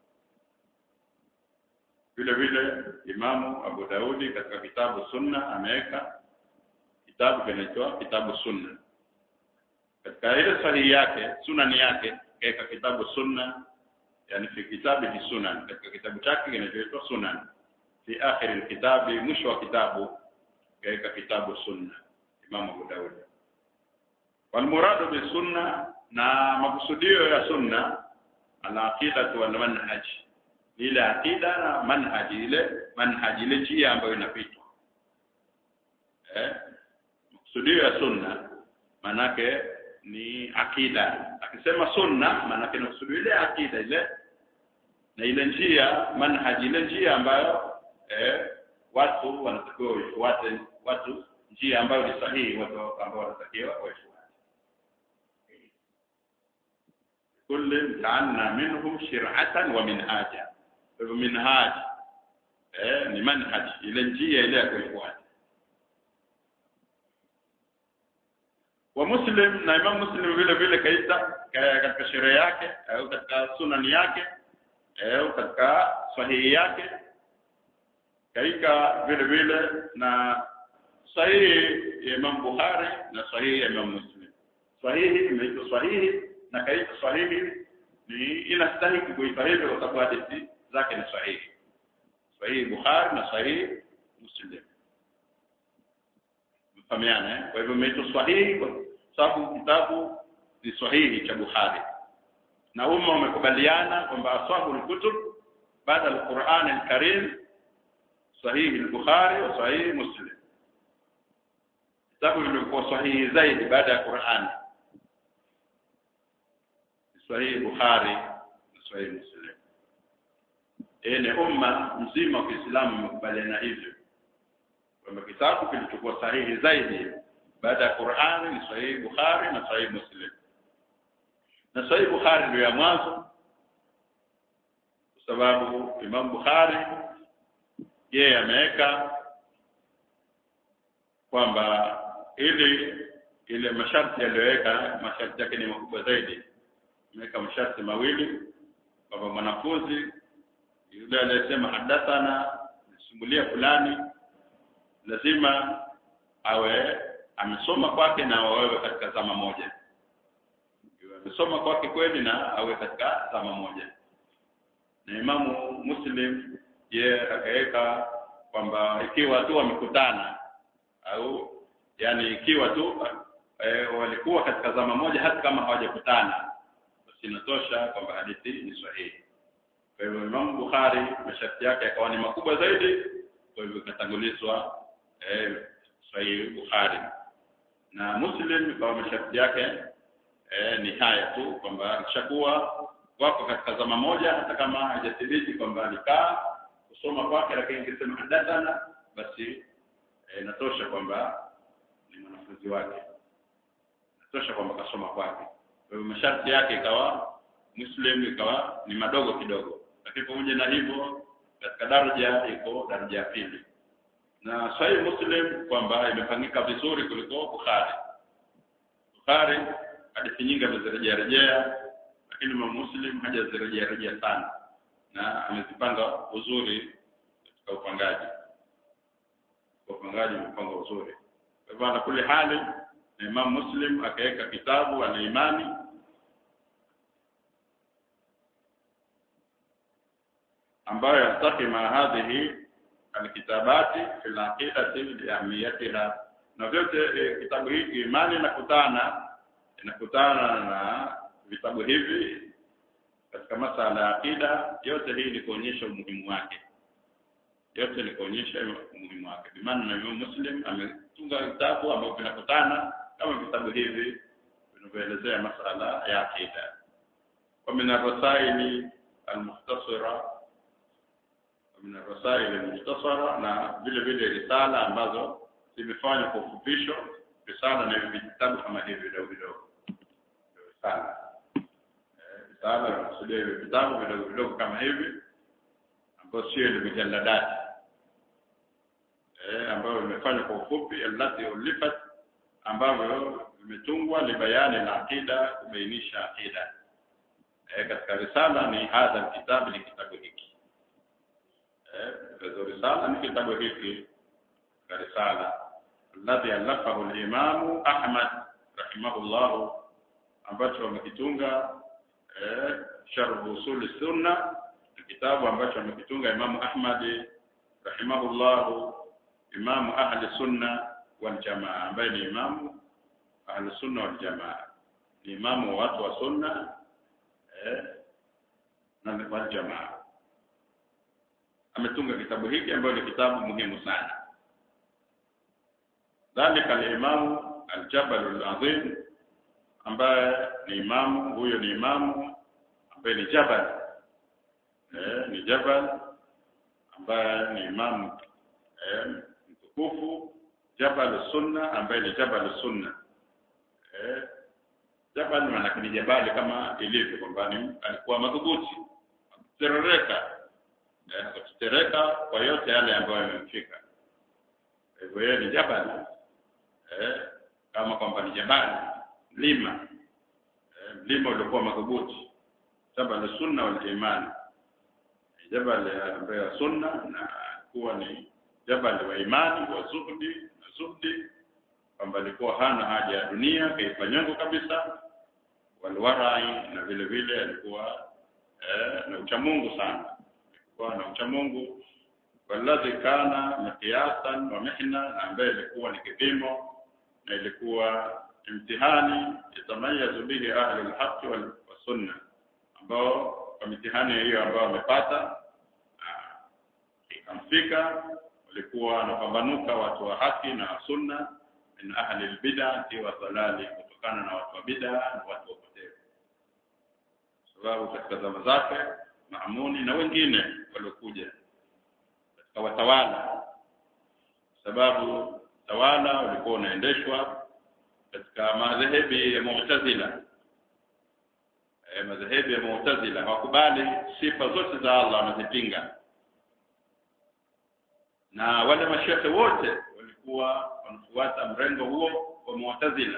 vile vile Imamu Abu Daudi katika kitabu Sunna ameweka kitabu kinaitwa kitabu Sunna. Katika ile sahihi yake, sunani yake, kaeka kitabu Sunna, yani fi kitabu hi Sunan, katika kitabu chake kinachoitwa Sunan. Fi akhir alkitabi, mwisho wa kitabu kaeka kitabu Sunna, Imamu Abu Daudi. Wal muradu bi sunna, na makusudio ya sunna ala aqidatu wal manhaj ile akida na manhaji ile manhaji ile njia ambayo inapitwa eh kusudio ya sunna manake ni akida akisema sunna manake ni kusudio ile akida ile na ile njia manhaji ile njia ambayo eh watu wanatakiwa waifuate watu njia ambayo ni sahihi watu ambao wanatakiwa waifuate kullu ja'alna minhum shir'atan wa minhaja hivyo minhaj eh ni manhaj ile njia ile ya kuifuata wa muslim na imam muslim vile vile kaita katika sheria yake au katika sunani yake au katika sahihi yake kaika vile vile na sahihi ya imam bukhari na sahihi ya imam muslim sahihi imeitwa sahihi na kaita sahihi ni inastahili kuitwa hivyo kwa sababu hadithi zake ni sahihi sahihi Bukhari na sahihi Muslim mfahamiana eh? kwa hivyo imeitwa sahihi kwa sababu kitabu ni sahihi cha Bukhari na umma wamekubaliana kwamba ashabu al-kutub baada al-Qur'an al-Karim sahihi al-Bukhari wa sahihi Muslim kitabu vilivyokuwa sahihi zaidi baada ya Qur'ani sahihi Bukhari na sahihi Muslim ene umma mzima wa Kiislamu umekubaliana hivyo kwamba kitabu kilichokuwa sahihi zaidi baada ya Qur'ani ni sahihi Bukhari na sahihi Muslim na sahihi Bukhari ndio ya mwanzo kwa sababu Imam Bukhari yeye ameweka kwamba ili ile masharti yaliyoweka masharti yake ni makubwa zaidi ameweka masharti mawili kwamba mwanafunzi yule aliyesema hadathana simulia fulani lazima awe amesoma kwake na wawe katika zama moja Iwe amesoma kwake kweli na awe katika zama moja na imamu muslim ye akaweka kwamba ikiwa tu wamekutana au yani ikiwa tu e, walikuwa katika zama moja hata kama hawajakutana basi inatosha kwamba hadithi ni sahihi kwa hivyo Imam Bukhari masharti yake yakawa ni makubwa zaidi kwa hivyo ikatangulizwa eh, sahihi Bukhari na Muslim kwa masharti yake eh, ni haya tu kwamba kishakuwa wako katika zama moja hata kama hajathibiti kwamba alikaa kusoma kwake lakini ingesema hadathana basi inatosha kwamba ni mwanafunzi wake inatosha kwamba kasoma kwake kwa hivyo masharti yake ikawa Muslim ikawa ni madogo kidogo lakini pamoja na hivyo katika daraja iko daraja ya pili na sahih Muslim kwamba imepangika vizuri kuliko Bukhari Bukhari hadithi nyingi amezirejea rejea lakini Imam Muslim hajazirejea rejea sana na amezipanga uzuri katika upangaji upangaji umepangwa uzuri kwa hivyo na kule hali na Imam Muslim akaweka kitabu ana imani ambayo yastaki ma hadhihi alkitabati fil aqidati liahmiyatiha na vyote e, kitabu hiki imani inakutana inakutana na vitabu hivi katika masala ya akida yote hii ni kuonyesha umuhimu wake yote ni kuonyesha umuhimu wake bimaana na Imam Muslim ametunga vitabu ambavyo vinakutana kama vitabu hivi vinavyoelezea masala ya akida wa min ar-rasaili al-mukhtasara min ar-rasail al-mukhtasara na vile vile risala ambazo zimefanywa kwa ufupisho risala na vitabu kama hivi vidogo vidogo risala risala inakusudia hivi vitabu vidogo vidogo kama hivi ambayo sio ile mijalladati eh ambayo imefanywa kwa ufupi allati ulifat ambavyo vimetungwa libayani la akida kubainisha akida eh katika risala ni hadha kitabu ni kitabu hiki eh risala ni kitabu hiki katika risala alladhi alafahu al-imam Ahmad rahimahullah ambacho amekitunga eh sharh usul sunna kitabu ambacho amekitunga Imam Ahmad rahimahullah imamu ahli sunna wal jamaa ambaye ni imamu ahli sunna wal jamaa ni imamu wa watu wa sunna eh na wal jamaa ametunga kitabu hiki ambayo ni kitabu muhimu sana dhalika al-imamu al-jabal al-azim ambaye ni imamu huyo ni imamu ambaye ni jabal eh, ni jabal ambaye ni imamu eh, mtukufu jabal sunna ambaye ni jabal sunna eh, jabal maana ni jabali kama ilivyo kwamba alikuwa madhubuti kuterereka eh, kuterereka kwa yote yale ambayo yamemfika hivyo yeye ni jabal eh, kama kwamba ni jabali mlima eh, mlima uliokuwa madhubuti jabal sunna wal imani jabal ambayo sunna na kuwa ni jabal wa imani wa zuhdi na zuhdi kwamba alikuwa hana haja ya dunia kaifanyongo kabisa walwarai na vile vile alikuwa eh, na uchamungu sana alikuwa na uchamungu walladhi kana miqyasan wa mihna na ambaye ilikuwa ni kipimo na ilikuwa imtihani yatamayazu bihi ahli alhaq wal sunna ambao kwa mitihani hiyo ambao wamepata ikamfika walikuwa wanapambanuka watu wa haki na sunna min ahli albid'ati wa dhalali kutokana na watu wa bid'a na watu wa potevu sababu katika zama zake Maamuni na wengine waliokuja katika watawala sababu tawala ulikuwa unaendeshwa katika madhehebi ya Mu'tazila e, madhehebi ya Mu'tazila hawakubali sifa zote za Allah wanazipinga na wale mashehe wote walikuwa wanafuata mrengo huo wa Mu'tazila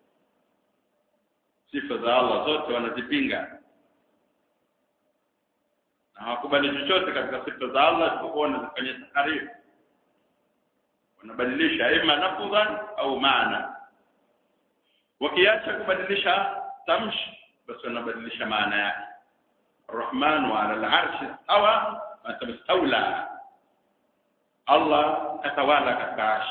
sifa za Allah zote wanazipinga na hawakubali chochote katika sifa za Allah isipokuwa wanazifanyia taharifu wanabadilisha ima lafdhan au maana wakiacha kubadilisha tamshi basi wanabadilisha maana yake الرحمن على العرش استوى استولى Allah katawala katika arshi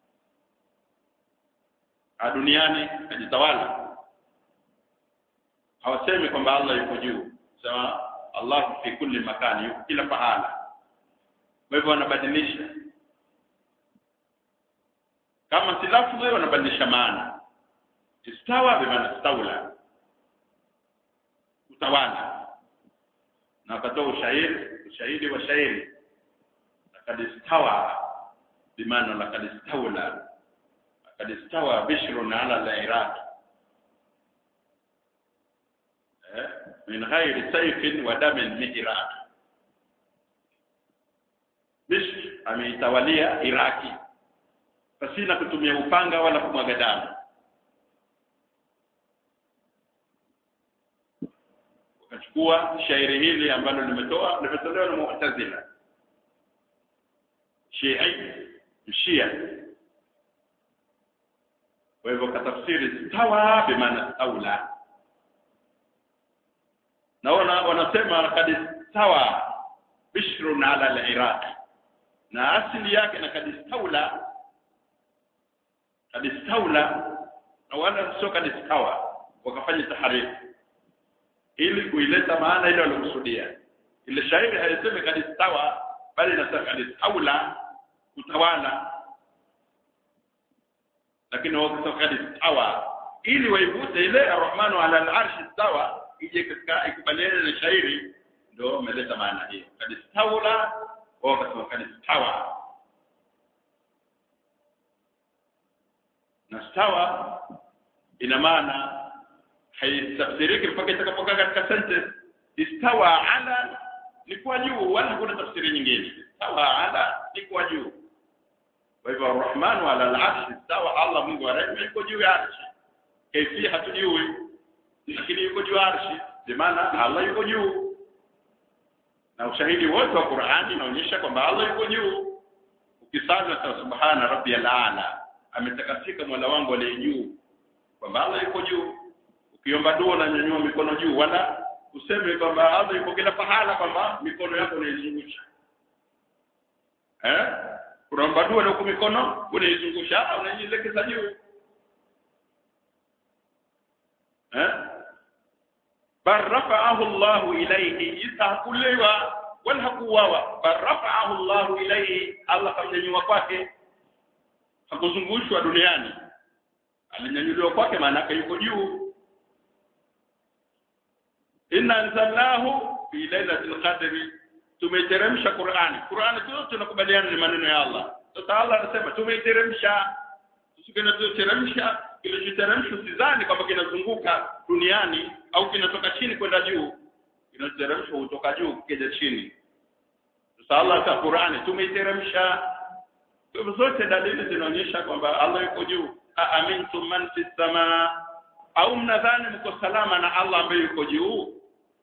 duniani ajitawala hawasemi kwamba Allah yuko juu sema Allah fi kulli makani yuko kila pahala kwa hivyo wanabadilisha kama si lafzi wanabadilisha maana istawa bimaana staula utawala na wakatoa ushahidi ushahidi wa shairi لقد استوى بمعنى لقد استولى لقد استوى بشر على العراق من غير سيف ودم مهراق Bishr ameitawalia Iraki pasina kutumia upanga wala kumwaga damu. Wakachukua shairi hili ambalo limetoa limetolewa na Mu'tazila Shii Shia kwa hivyo katafsiri stawa bimaana staula naona wanasema kad stawa bishrun ala al-iraq na asili yake na kad staula kad staula na wala sio kad stawa wakafanya taharifu ili kuileta maana ile walikusudia ile shairi haisemi kad stawa bali inasema kad staula utawala lakini wakisema kad stawa ili waivute ile arrahmanu ala al-arshi stawa ije katika ikubaliane na shairi ndio umeleta maana hiyo kad staula wao wakasema kad stawa na stawa ina maana haitafsiriki mpaka itakapokaa katika sentence istawa ala ni kwa juu wala hakuna tafsiri nyingine istawa ala ni kwa juu kwa hivyo arrahmanu ala al-arshi istawa Allah Mungu wa rehema yuko juu ya arshi kaifia hatujui lakini yuko juu ya arshi maana Allah yuko juu na ushahidi wote wa Qur'ani unaonyesha kwamba Allah yuko juu ukisali na subhana rabbiyal a'la ametakasika mola wangu aliye juu kwamba Allah yuko juu ukiomba dua na nyanyua mikono juu wala useme kwamba Allah yuko kila pahala kwamba mikono yako unaizungusha eh unaomba dua na huko mikono unaizungusha unaielekeza juu eh bal rafa'ahu Allah ilayhi isakulewa wala hakuwawa bal rafa'ahu Allah ilayhi Allah kamnyanyua kwake hakuzungushwa duniani alinyanyuliwa kwake maana yake yuko juu inna anzalnahu fi lailatul qadri tumeteremsha Qur'ani Qur'ani tu tunakubaliana ni maneno ya Allah sasa Allah anasema tumeiteremsha tusikinachoteremsha kilichoteremshwa sidhani kwamba kinazunguka duniani au kinatoka chini kwenda juu kinachoteremshwa kutoka juu kija chini sasa Allah ka Qur'ani tumeiteremsha kwa zote dalili zinaonyesha kwamba Allah yuko juu amintum man fis samaa au mnadhani mko salama na Allah ambaye yuko juu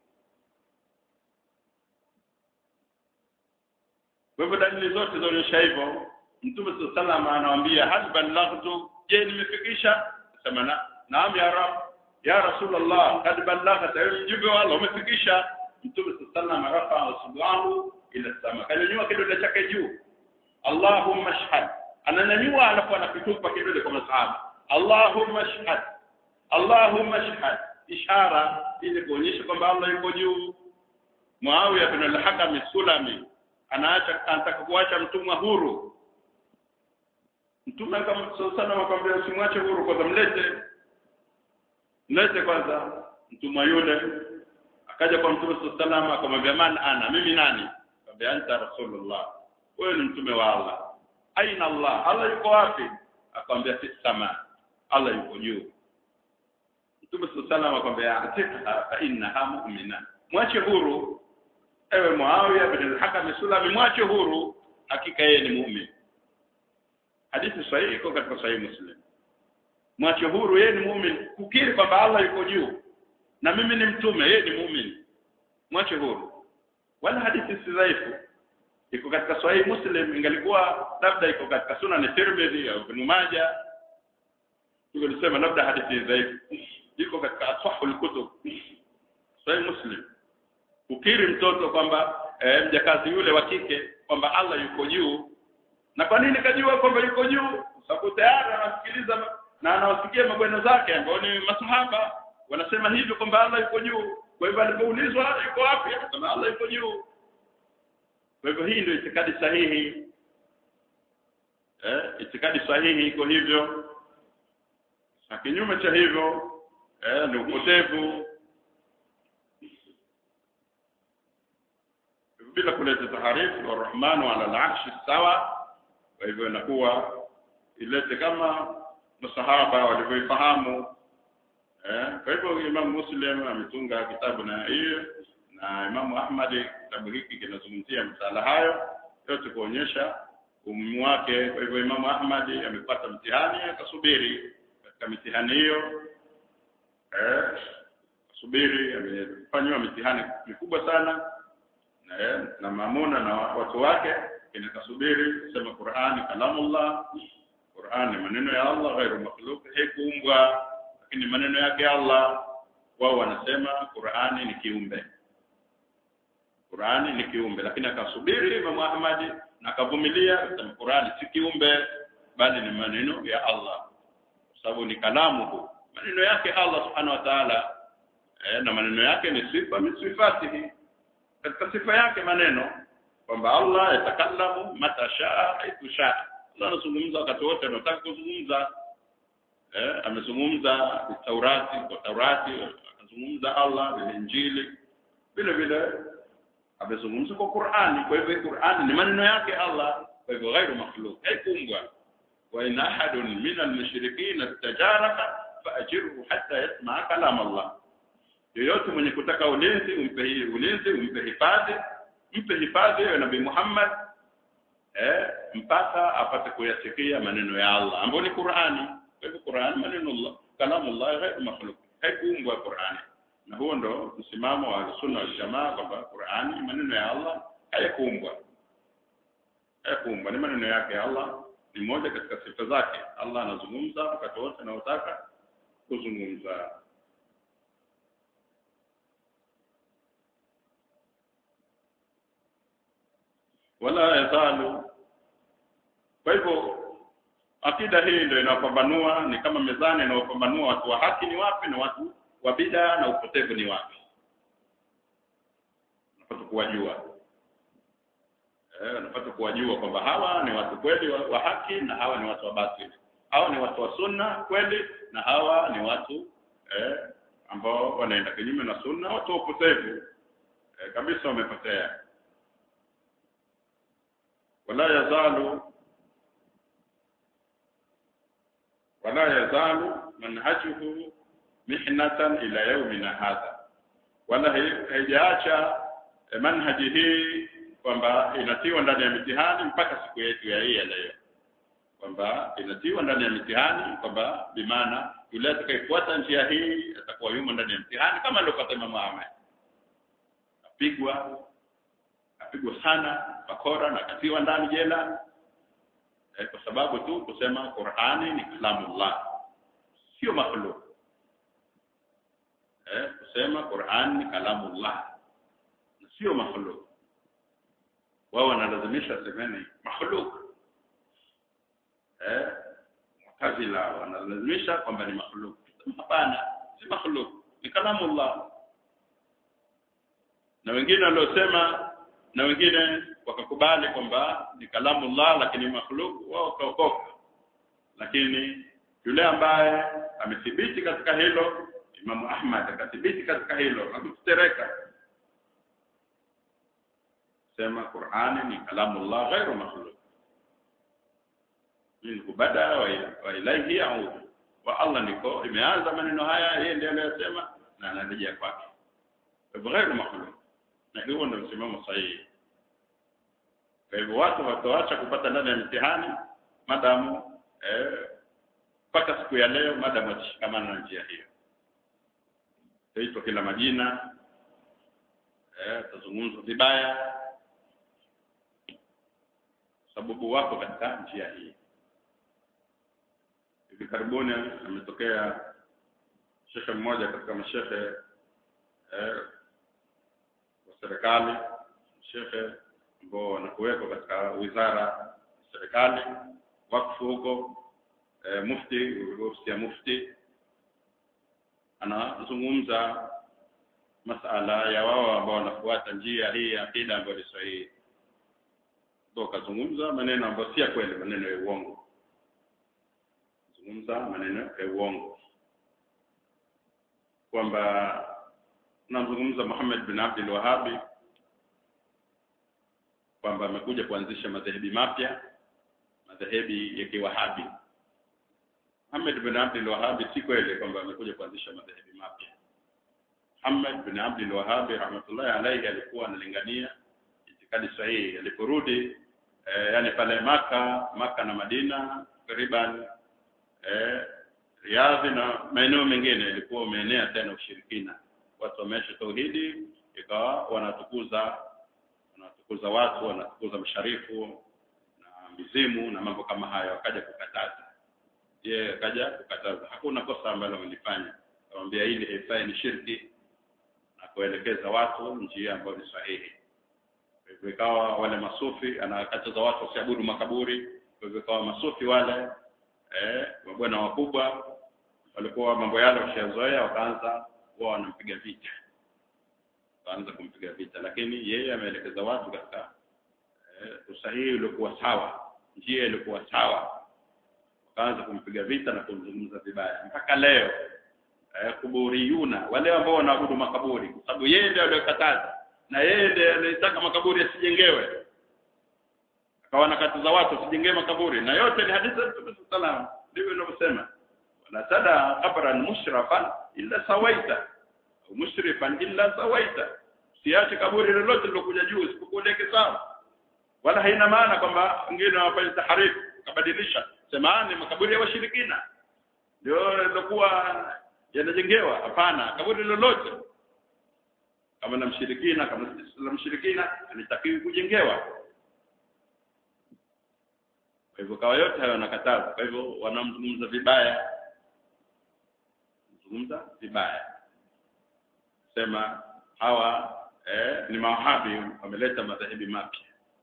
kwa hivyo dalili zote zaonyesha hivyo mtume sallallahu anawaambia hal ballaghtu je nimefikisha sema na naam ya rab ya rasulullah kad ballaghta mjumbe wa Allah umefikisha mtume sallallahu rafa subhanahu ila sama kanyanyua kidole chake juu Allahumma shahad ananyanyua alafu anakitupa kidole kwa masahaba Allahumma shahad Allahumma shahad ishara ili kuonyesha kwamba Allah yuko juu Muawiya bin al-Hakam Sulami anaacha anataka kuacha mtumwa huru mtume sana akamwambia usimwache huru kwanza mlete mlete kwanza mtumwa yule akaja kwa mtume sallallahu akamwambia man ana mimi nani akamwambia anta rasulullah wewe ni mtume wa Allah aina Allah Allah yuko wapi akamwambia fi sama Allah yuko juu mtume sallallahu akamwambia atika fa innaha mu'mina mwache huru ewe Muawiya bin al-Hakam Sulami mwache huru hakika yeye ni muumini hadithi sahihi iko katika sahihi Muslim mwache huru yeye ni muumini kukiri kwamba Allah yuko juu na mimi ni mtume yeye ni muumini mwache huru wala hadithi si dhaifu iko katika sahihi Muslim ingalikuwa labda iko katika sunan Tirmidhi au Ibn Majah tungesema labda hadithi dhaifu iko katika asahul kutub sahihi Muslim ukiri mtoto kwamba e, mjakazi yule wa kike kwamba Allah yuko juu na kwa nini kajua kwamba yuko juu sababu tayari anasikiliza na anawasikia mabweno zake ambao ni masahaba wanasema hivyo kwamba Allah yuko juu kwa hivyo alipoulizwa yuko wapi akasema Allah yuko juu kwa hivyo hii ndio itikadi sahihi eh itikadi sahihi iko hivyo na kinyume cha hivyo eh ni upotevu bila kuleta taharifu arrahmanu ala al-arshi sawa kwa hivyo inakuwa ilete kama masahaba walivyoifahamu eh kwa hivyo Imam Muslim ametunga kitabu na hiyo na Imam Ahmad kitabu hiki kinazungumzia msala hayo yote kuonyesha umuhimu wake kwa hivyo Imam Ahmad amepata mtihani akasubiri katika mitihani hiyo eh subiri amefanywa mitihani mikubwa sana na, na Mamuna na watu wake inakasubiri kusema Qur'ani kalamullah Qur'an ni maneno ya Allah ghairu makhluq haikuumbwa lakini maneno yake Allah wao wanasema Qur'ani ni kiumbe Qur'ani ni kiumbe lakini akasubiri Imam Ahmad na akavumilia kusema Qur'ani si kiumbe bali ni maneno ya Allah kwa sababu ni kalamu maneno yake Allah subhanahu wa ta'ala eh, na maneno yake ni sifa min sifatihi katika sifa yake maneno kwamba Allah yatakallamu mata shaa haithu shaa Allah anazungumza wakati wote anataka kuzungumza eh amezungumza Taurati kwa Taurati akazungumza Allah na Injili vile vile amezungumza kwa Qur'ani kwa hivyo Qur'ani ni maneno yake Allah kwa hivyo ghairu makhluq haikumbwa wa in ahadun min al-mushrikeen istajaraka fa'jirhu hatta yasma'a kalam Allah yoyote mwenye kutaka ulinzi umpe hii ulinzi umpe hifadhi mpe hifadhi ya Nabii Muhammad eh mpaka apate kuyasikia maneno ya Allah ambayo ni Qur'ani kwa hivyo Qur'ani maneno Allah kalamu Allah ghairu makhluq haikuumbwa Qur'ani na huo ndo msimamo wa sunna wal jamaa kwamba Qur'ani maneno ya Allah hayakuumbwa hayakuumbwa ni maneno yake Allah ni moja katika sifa zake Allah anazungumza wakati wote anaotaka kuzungumza wala yazalu kwa hivyo akida hii ndio inapambanua ni kama mezani inayopambanua watu wa haki ni wapi na watu wa bid'a na upotevu ni wapi unapata kuwajua eh unapata kuwajua kwamba hawa ni watu kweli wa, wa haki na hawa ni watu wa batili hawa ni watu wa sunna kweli na hawa ni watu eh ambao wanaenda kinyume na sunna watu wa upotevu eh, kabisa wamepotea wala yazalu wala yazalu manhajuhu mihnatan ila yaumina hadha wala haijaacha manhaji hii kwamba inatiwa ndani ya mitihani mpaka siku yetu ya hii ya leo kwamba inatiwa ndani ya mitihani kwamba bimaana yule atakayefuata njia hii atakuwa yumo ndani ya mtihani kama alivyopata Imam Ahmad apigwa apigwa sana bakora na katiwa ndani jela eh, kwa sababu tu kusema Qur'ani ni kalamullah sio makhluk eh, kusema Qur'an ni kalamullah na sio makhluk wao wanalazimisha semeni makhluk eh mutazila wanalazimisha kwamba ni makhluk hapana si makhluk ni kalamullah na wengine waliosema na wengine wakakubali kwamba ni kalamullah lakini makhluk wao kaokoka lakini yule ambaye amethibiti katika hilo Imamu Ahmad akathibiti katika hilo hakutereka sema Qur'ani ni kalamullah ghairu makhluq minhu bada wa, wa ilaihi yaudu wa Allah niko imeanza maneno haya yeye ndiye aliyosema na anarejea kwake kwa hivyo ghairu makhluq na hiyo ndio msimamo sahihi kwa hivyo watu watoacha kupata ndani ya mtihani madamu eh mpaka siku ya leo madamu watashikamana na njia hiyo taitwa kila majina eh tazungumzwa vibaya sababu wako katika njia hii hivi karibuni ametokea shekhe mmoja katika mashekhe eh, wa serikali shekhe ambao wanakuwekwa katika wizara ya serikali wakfu huko eh, mufti ofisi ya mufti anazungumza masala ya wao ambao wanafuata njia hii ya akida ambayo ni sahihi ndio kazungumza maneno ambayo si ya kweli maneno ya uongo zungumza maneno ya uongo kwamba namzungumza Muhammad bin Abdul Wahhabi kwamba amekuja kuanzisha madhehebi mapya madhehebi ya kiwahabi Muhammad bin Abdul Wahhabi si kweli kwamba amekuja kuanzisha madhehebi mapya Muhammad bin Abdul Wahhabi rahmatullahi alayhi alikuwa analingania itikadi sahihi aliporudi eh, yani pale maka maka na Madina takriban eh, Riyadh na maeneo mengine ilikuwa umeenea tena ushirikina watu wameacha tauhidi ikawa wanatukuza wanatukuza watu wanatukuza masharifu na mizimu na mambo kama hayo akaja kukataza yeye akaja kukataza hakuna kosa ambalo amelifanya akamwambia hili haifai ni shirki na kuelekeza watu njia ambayo ni sahihi kwa hivyo ikawa wale masufi anakataza watu wasiabudu makaburi kwa hivyo ikawa masufi wale eh mabwana wakubwa walikuwa mambo yale washazoea wakaanza wao wanampiga vita wakaanza kumpiga vita lakini yeye ameelekeza watu katika eh, usahihi uliokuwa sawa njia ilikuwa sawa wakaanza kumpiga vita na kumzungumza vibaya mpaka leo eh, kuburiyuna wale ambao wanaabudu makaburi kwa sababu yeye ndiye aliyokataza na yeye ndiye alitaka makaburi yasijengewe akawa anakataza watu wasijengewe makaburi na yote ni hadithi za Mtume sallam ndivyo inavyosema wala tada qabran mushrafan illa sawaita au mushrifan illa sawaita siache kaburi lolote lilokuja juu isipokueleke sawa wala haina maana kwamba wengine wanafanya taharifu kabadilisha semaani makaburi ya washirikina ndio yalikuwa yanajengewa hapana kaburi lolote kama na mshirikina kama la mshirikina alitakiwi kujengewa kwa hivyo kawa yote hayo wanakataza kwa hivyo wanamzungumza vibaya zungumza vibaya sema hawa eh, ni mawahabi wameleta madhehebi mapya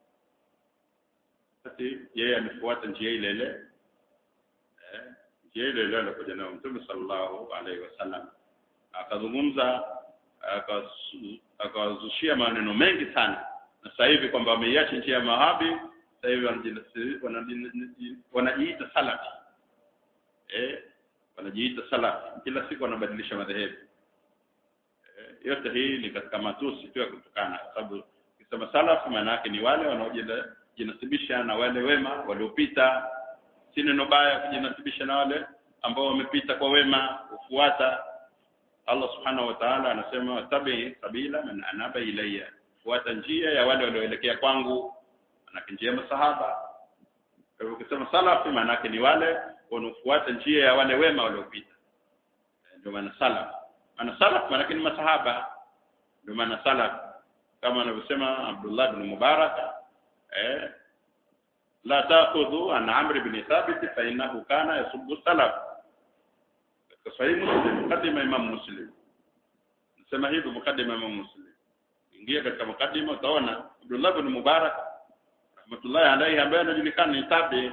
basi yeye amefuata njia ile ile eh, njia ile ile alikuja nayo Mtume sallallahu alaihi wasallam akazungumza akawazushia maneno mengi sana na sasa hivi kwamba wameiacha njia ya mawahabi sasa hivi wanajiita salafi eh wanajiita salafi kila siku wanabadilisha madhehebu eh, yote hii ni katika matusi tu ya kutukana kwa sababu ukisema salafi maana yake ni wale wanaojinasibisha na wale wema waliopita si neno baya kujinasibisha na wale ambao wamepita kwa wema kufuata Allah subhanahu wa ta'ala anasema tabi sabila man anaba ilayya fuata njia ya wale walioelekea kwangu manake njia ya masahaba kwa hivyo ukisema salafi maana ni wale wanaofuata njia ya wale wema waliopita ndio maana salaf maana salaf maana ni masahaba ndio maana salaf kama anavyosema Abdullah ibn Mubarak eh la ta'khudhu an Amr ibn Thabit fa innahu kana yasubbu salaf katika sahihi Muslim mukaddima Imam Muslim nasema hivi mukaddima Imam Muslim ingia katika mukaddima utaona Abdullah ibn Mubarak rahmatullahi alayhi ambaye anajulikana ni tabi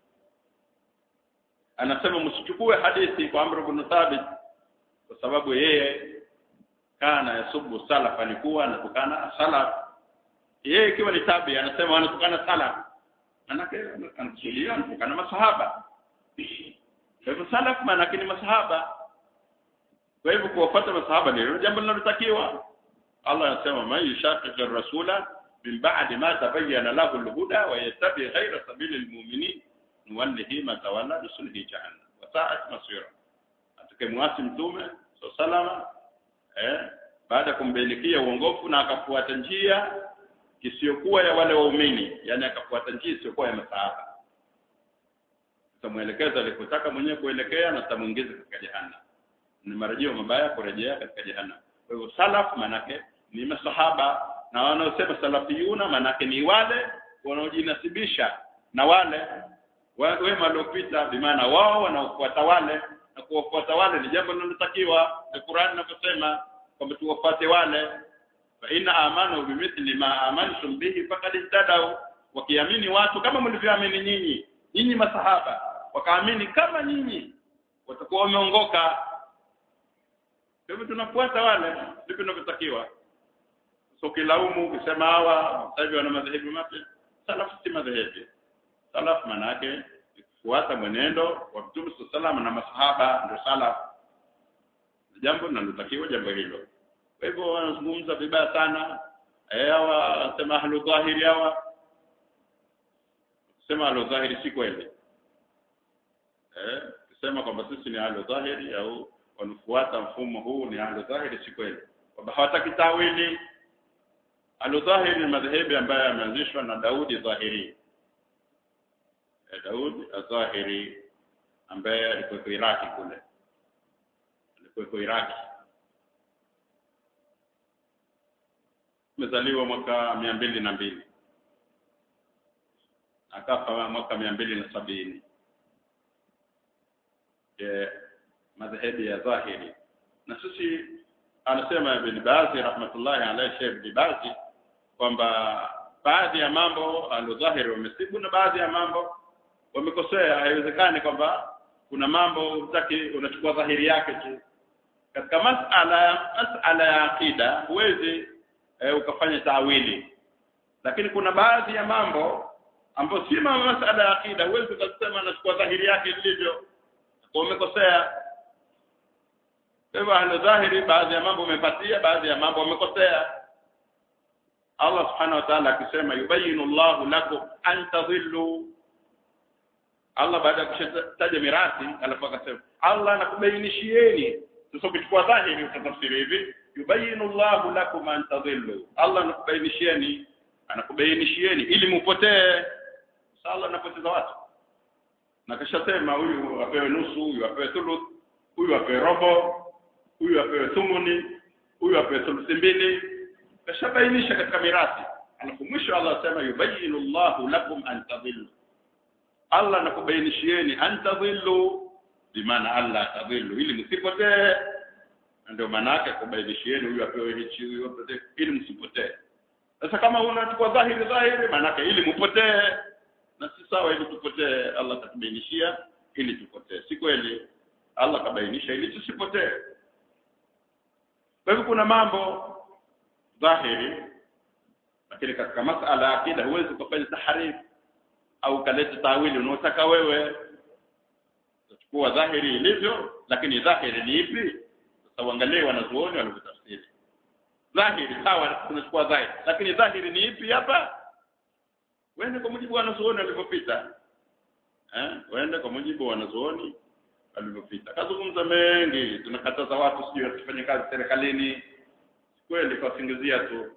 anasema msichukue hadithi kwa Amr ibn Thabit kwa sababu yeye kana yasubu salaf alikuwa anatukana salaf yeye ikiwa ni tabi anasema anatukana salaf manake anakusudia anatukana masahaba kwa hivyo salaf maana ni masahaba kwa hivyo kuwafuata masahaba ni jambo linalotakiwa Allah anasema man yushaqiq ar-rasula min ba'di ma tabayyana lahu al-huda wa yattabi ghayra sabili al-mu'minin nuwallihi ma tawalla nuslihi jahannam wa sa'at masira atakemwasi mtume salama eh baada ya kumbainikia uongofu na akafuata njia isiyokuwa ya wale waumini yani akafuata njia isiyokuwa ya masahaba tutamwelekeza alikotaka mwenyewe kuelekea na tutamuingiza katika jehanamu ni marejeo mabaya kurejea katika jehanamu kwa hivyo salaf manake ni masahaba na wanaosema salafiyuna manake ni wale wanaojinasibisha na wale wema waliopita bimaana wao wanaofuata wale na kuwafuata wale ni jambo linalotakiwa na Qur'an inavyosema kwamba tuwafuate wale fa inna amanu bimithli ma amantum bihi faqad ihtadaw wakiamini watu kama mlivyoamini nyinyi nyinyi masahaba wakaamini kama nyinyi watakuwa wameongoka kwa hivyo tunafuata wale ndivyo tunavyotakiwa so kilaumu ukisema hawa sasa hivi wana madhehebu mapya salaf si madhehebu salaf maana yake kufuata mwenendo wa Mtume sallallahu na masahaba ndio salaf jambo linalotakiwa jambo hilo kwa hivyo wanazungumza vibaya sana eh hawa wanasema ahlu dhahiri hawa sema ahlu dhahiri si kweli eh kusema kwamba sisi ni ahlu dhahiri au wanafuata mfumo huu ni ahlu dhahiri si kweli kwamba hawataki tawili ahlu dhahiri ni madhehebu ambayo yameanzishwa na Daudi dhahiri eh, Daudi dhahiri ambaye alikuwa Iraki kule alikuwa Iraki amezaliwa mwaka mia mbili na mbili akafa mwaka mia mbili na sabini e, madhehebu ya dhahiri na sisi anasema Ibn Bazi rahmatullahi alayhi Sheikh Ibn Bazi kwamba baadhi ya mambo alodhahiri wamesibu na baadhi ya mambo wamekosea haiwezekani kwamba kuna mambo utaki unachukua dhahiri yake tu katika masala masala ya akida huwezi e, ukafanya taawili lakini kuna baadhi ya mambo ambayo si masala ya akida huwezi ukasema nachukua dhahiri yake ilivyo kwa umekosea kwa hivyo ahlu dhahiri baadhi ya mambo umepatia baadhi ya mambo umekosea Allah subhanahu wa ta'ala akisema yubayinu Allahu lakum an tadhillu Allah baada ya kushataja mirathi alafu akasema Allah anakubainishieni sasa ukichukua dhahiri utatafsiri hivi yubayinu Allahu lakum an tadhillu Allah anakubainishieni anakubainishieni ili mupotee Allah anapoteza watu na kashasema huyu apewe nusu huyu apewe thuluth huyu apewe robo huyu apewe thumuni huyu apewe thuluthi mbili kashabainisha katika mirathi alafu mwisho Allah asema yubayinu Allahu lakum an tadhillu Allah anakubainishieni an tadhillu bimaana Allah tadhillu ili msipotee ndio maana yake kubainishieni huyu apewe hichi huyu apotee ili msipotee sasa kama unachukua dhahiri dhahiri maana yake ili mpotee na si sawa ili tupotee Allah katubainishia ili tupotee si kweli Allah kabainisha ili tusipotee kwa hivyo kuna mambo dhahiri lakini katika masala ya akida huwezi kufanya tahrif au kaleta tawili unaotaka wewe utachukua dhahiri ilivyo lakini dhahiri ni ipi sasa uangalie wanazuoni wanavyotafsiri dhahiri sawa tunachukua dhahiri lakini dhahiri ni ipi hapa wende kwa mujibu wa wanazuoni walivyopita eh wende kwa mujibu wa wanazuoni walivyopita kazungumza mengi tunakataza watu sijui wasifanye kazi serikalini kweli kwa singizia tu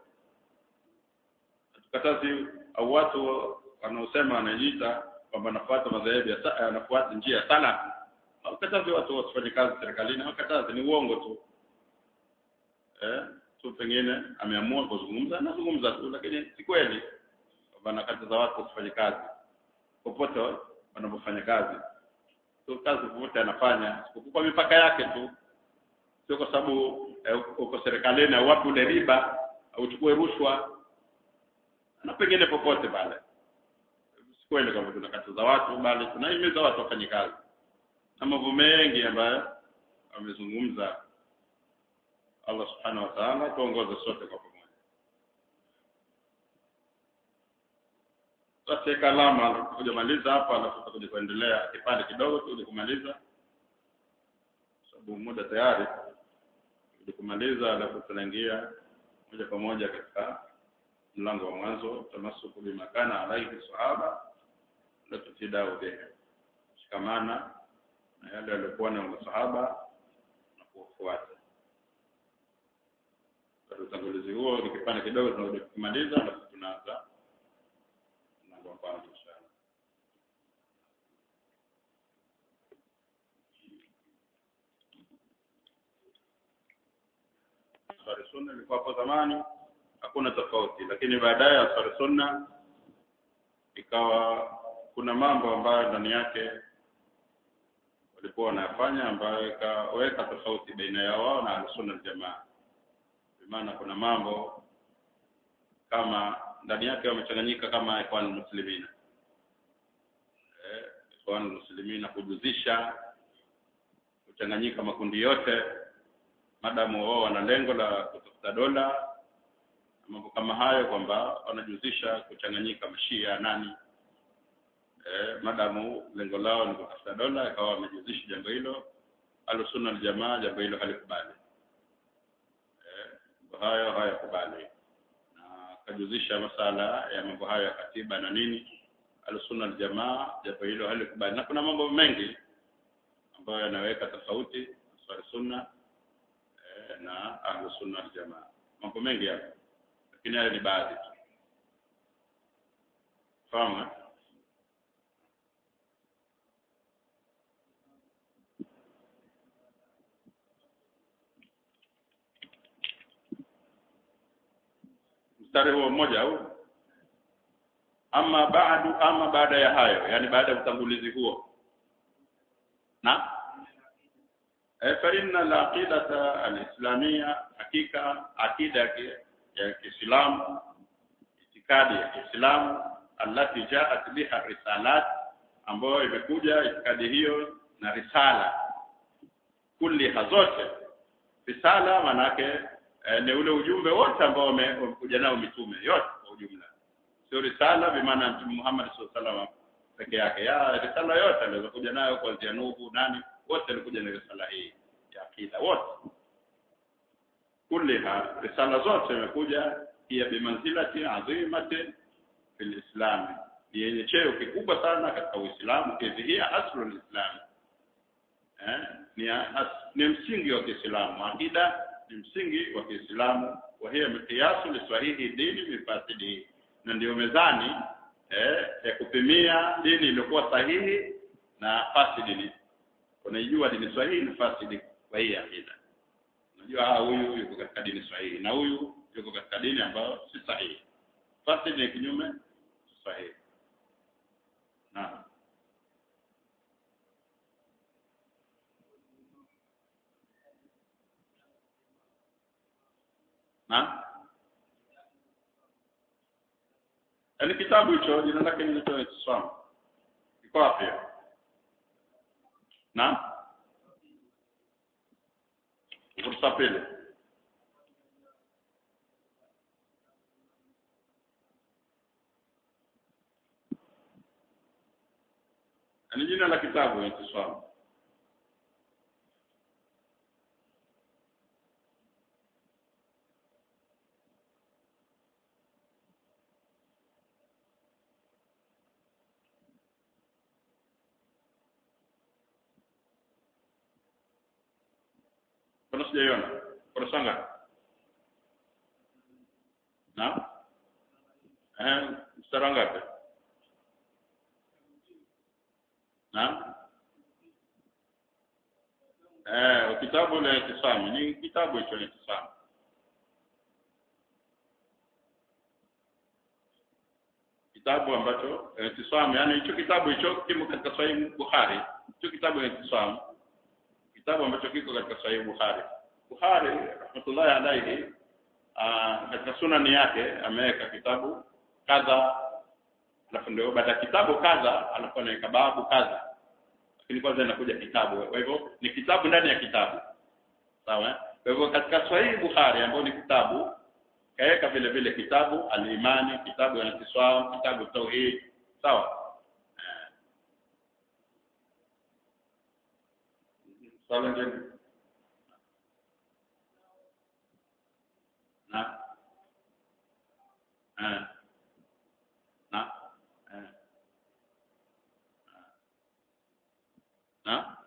tukatazi au watu wanaosema wanajiita kwamba nafuata madhehebu ya anafuata njia ya salaf hawakatazi watu wasifanye kazi serikalini hawakatazi ni uongo tu eh tu pengine ameamua kuzungumza anazungumza tu lakini si kweli kwamba nakataza watu wasifanye kazi popote wanapofanya kazi tu kazi popote anafanya kwa mipaka yake tu sio kwa sababu eh, uko serikalini au wapi ule riba au uchukue rushwa na pengine popote pale si kweli kwamba tunakataza watu bali tunahimiza watu wafanye kazi na mambo mengi ambayo amezungumza Allah subhanahu wa ta'ala tuongoze sote kwa pamoja basi kalama kujamaliza hapa alafu tutakuja kuendelea kipande kidogo tuje kumaliza sababu muda tayari tuje kumaliza alafu tunaingia moja kwa moja katika mlango wa mwanzo tamasuku bimakana alaihi sahaba la tutidau bihi shikamana na yale yaliokuwa na masahaba na kuwafuata utangulizi huo ni kipande kidogo tunakuja kumaliza alafu tunaanza mlango wa kwanza inshallah Ansari sunna ilikuwa hapo zamani hakuna tofauti lakini baadaye Ansari sunna ikawa kuna mambo ambayo ndani yake walikuwa wanayafanya ambayo ikaweka tofauti baina ya wao na Ahlusunna Aljamaa. Maana kuna mambo kama ndani yake wamechanganyika kama Ikhwan Muslimina. Eh, Ikhwan Muslimina kujuzisha kuchanganyika makundi yote madamu wao wana lengo la kutafuta dola mambo kama hayo kwamba wanajuzisha kuchanganyika mashia nani eh, madamu lengo lao ni kutafuta dola ikawa wamejuzisha jambo hilo alusunna aljamaa jambo hilo halikubali eh, mambo hayo hayakubali na kajuzisha masala ya mambo hayo ya katiba na nini alusunna aljamaa jambo hilo halikubali na kuna mambo mengi ambayo yanaweka tofauti swali sunna eh, na ahlusunna aljamaa mambo mengi hapo lakini hayo ni baadhi tu fahamu eh? mstari huo mmoja au ama baadu ama baada ya hayo yani baada ya utangulizi huo na e, fa inna al-aqidata al-islamia hakika akida ya Kiislamu itikadi ya Kiislamu allati jaat biha risalat ambayo imekuja itikadi hiyo na risala kulli hazote risala manake eh, ni ule ujumbe wote ambao wamekuja nao mitume yote kwa ujumla sio risala bimaana mtume Muhammad sallallahu alaihi wasallam peke yake ya risala yote aliweza kuja nayo kuanzia Nuhu nani wote walikuja na risala hii ya akida wote kulliha risala zote zimekuja pia bimanzilati azimati fil islam ni yenye cheo kikubwa sana katika Uislamu kidhihia aslul islam eh ni, as, ni msingi wa Kiislamu akida ni msingi wa Kiislamu wa hiya miqyasu liswahihi dini mifasidi na ndio mezani eh, ya kupimia dini iliyokuwa sahihi na fasidi ni unaijua dini sahihi na fasidi kwa hii akida unajua ah huyu yuko katika dini sahihi na huyu yuko katika dini ambayo si sahihi fasidi ni kinyume sahihi na na yaani kitabu hicho jina lake linaitwa Islam iko wapi na ukurasa pili ni jina la kitabu Islam Mbona sijaiona? Kurasa ngapi? Na? Eh, mstari ngapi? Na? Eh, kitabu la Itisami ni kitabu hicho ni Itisami. Kitabu ambacho Itisami, yani hicho kitabu hicho kimo katika Sahih Bukhari. Hicho kitabu ni Itisami. Kitabu ambacho kiko katika Sahih Bukhari. Bukhari rahmatullahi alayhi katika sunani yake ameweka kitabu kadha alafu ndio baada ya kitabu kadha alafu anaweka babu kadha lakini kwanza inakuja kitabu kwa hivyo ni kitabu ndani ya kitabu sawa kwa hivyo katika Sahih Bukhari ambao ni kitabu kaweka vile vile kitabu al-imani kitabu al-islam kitabu tauhid sawa eh. swali lingine na eh. na eh. na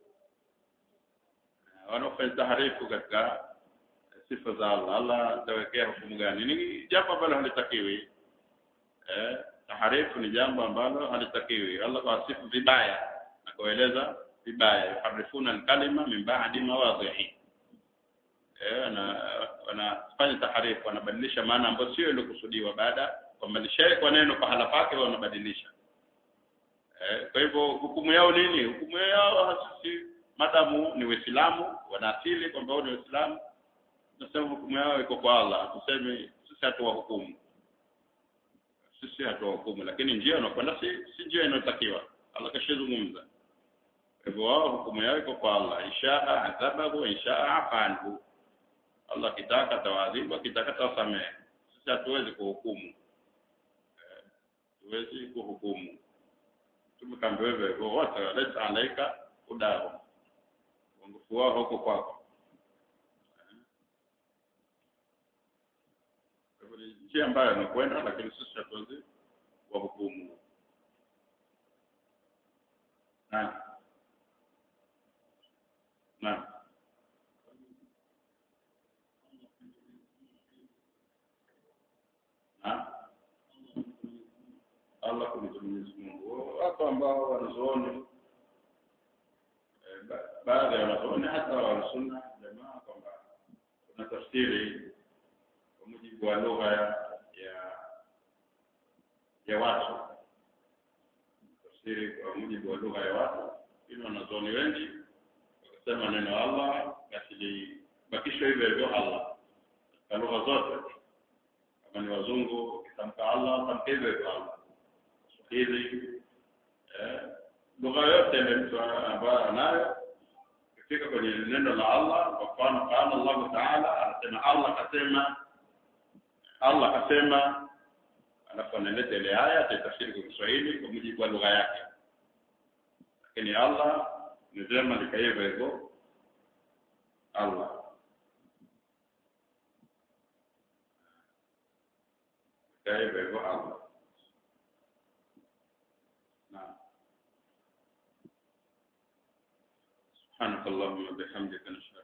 wanaofanya taharifu katika sifa za Allah Allah atawekea hukumu gani ni jambo ambalo halitakiwi eh taharifu ni jambo ambalo halitakiwi Allah kawasifu vibaya na kueleza vibaya yuharifuna alkalima min ba'di mawadhihi eh na wanafanya taharifu wanabadilisha maana ambayo sio iliyokusudiwa baada kwamba lishawekwa neno pahala pake wanabadilisha eh kwa hivyo hukumu yao nini hukumu yao hasisi madamu ni Waislamu wana asili kwamba wao ni Waislamu tunasema hukumu yao iko kwa Allah tuseme sisi hatuwa hukumu sisi hatuwa hukumu lakini njia wanakwenda si si njia inayotakiwa Allah kashazungumza hivyo wao hukumu yao iko kwa Allah inshaa adhabahu inshaa afanhu Allah kitaka tawadhibu kitaka tawasamehe sisi hatuwezi kuhukumu tuwezi kuhukumu tumekambiwa hivyo hivyo wote laisa alaika udao uongofu wao huko kwako ni njia ambayo anakwenda lakini sisi hatuwezi wahukumu na na na Allah kumtu Mwenyezi Mungu wako ambao wanazuoni baadhi ya wanazuoni hata wanasunna jamaa kwamba kuna tafsiri kwa mujibu wa lugha ya ya watu tafsiri kwa mujibu wa lugha ya watu ili wanazuoni wengi wakasema neno Allah basi libakishwe hivyo hivyo Allah katika lugha zote kama ni wazungu ukitamka Allah tamka hivyo hivyo Allah Kiswahili eh, lugha yote ile mtu ambayo anayo ikifika kwenye neno la Allah kwa mfano qala Allah Ta'ala anasema Allah kasema Allah kasema alafu analeta ile aya ataitafsiri kwa Kiswahili kwa mujibu wa lugha yake lakini Allah ni vyema likaiva hivyo Allah likaiva hivyo Allah نعم سبحانك اللهم وبحمدك نشهد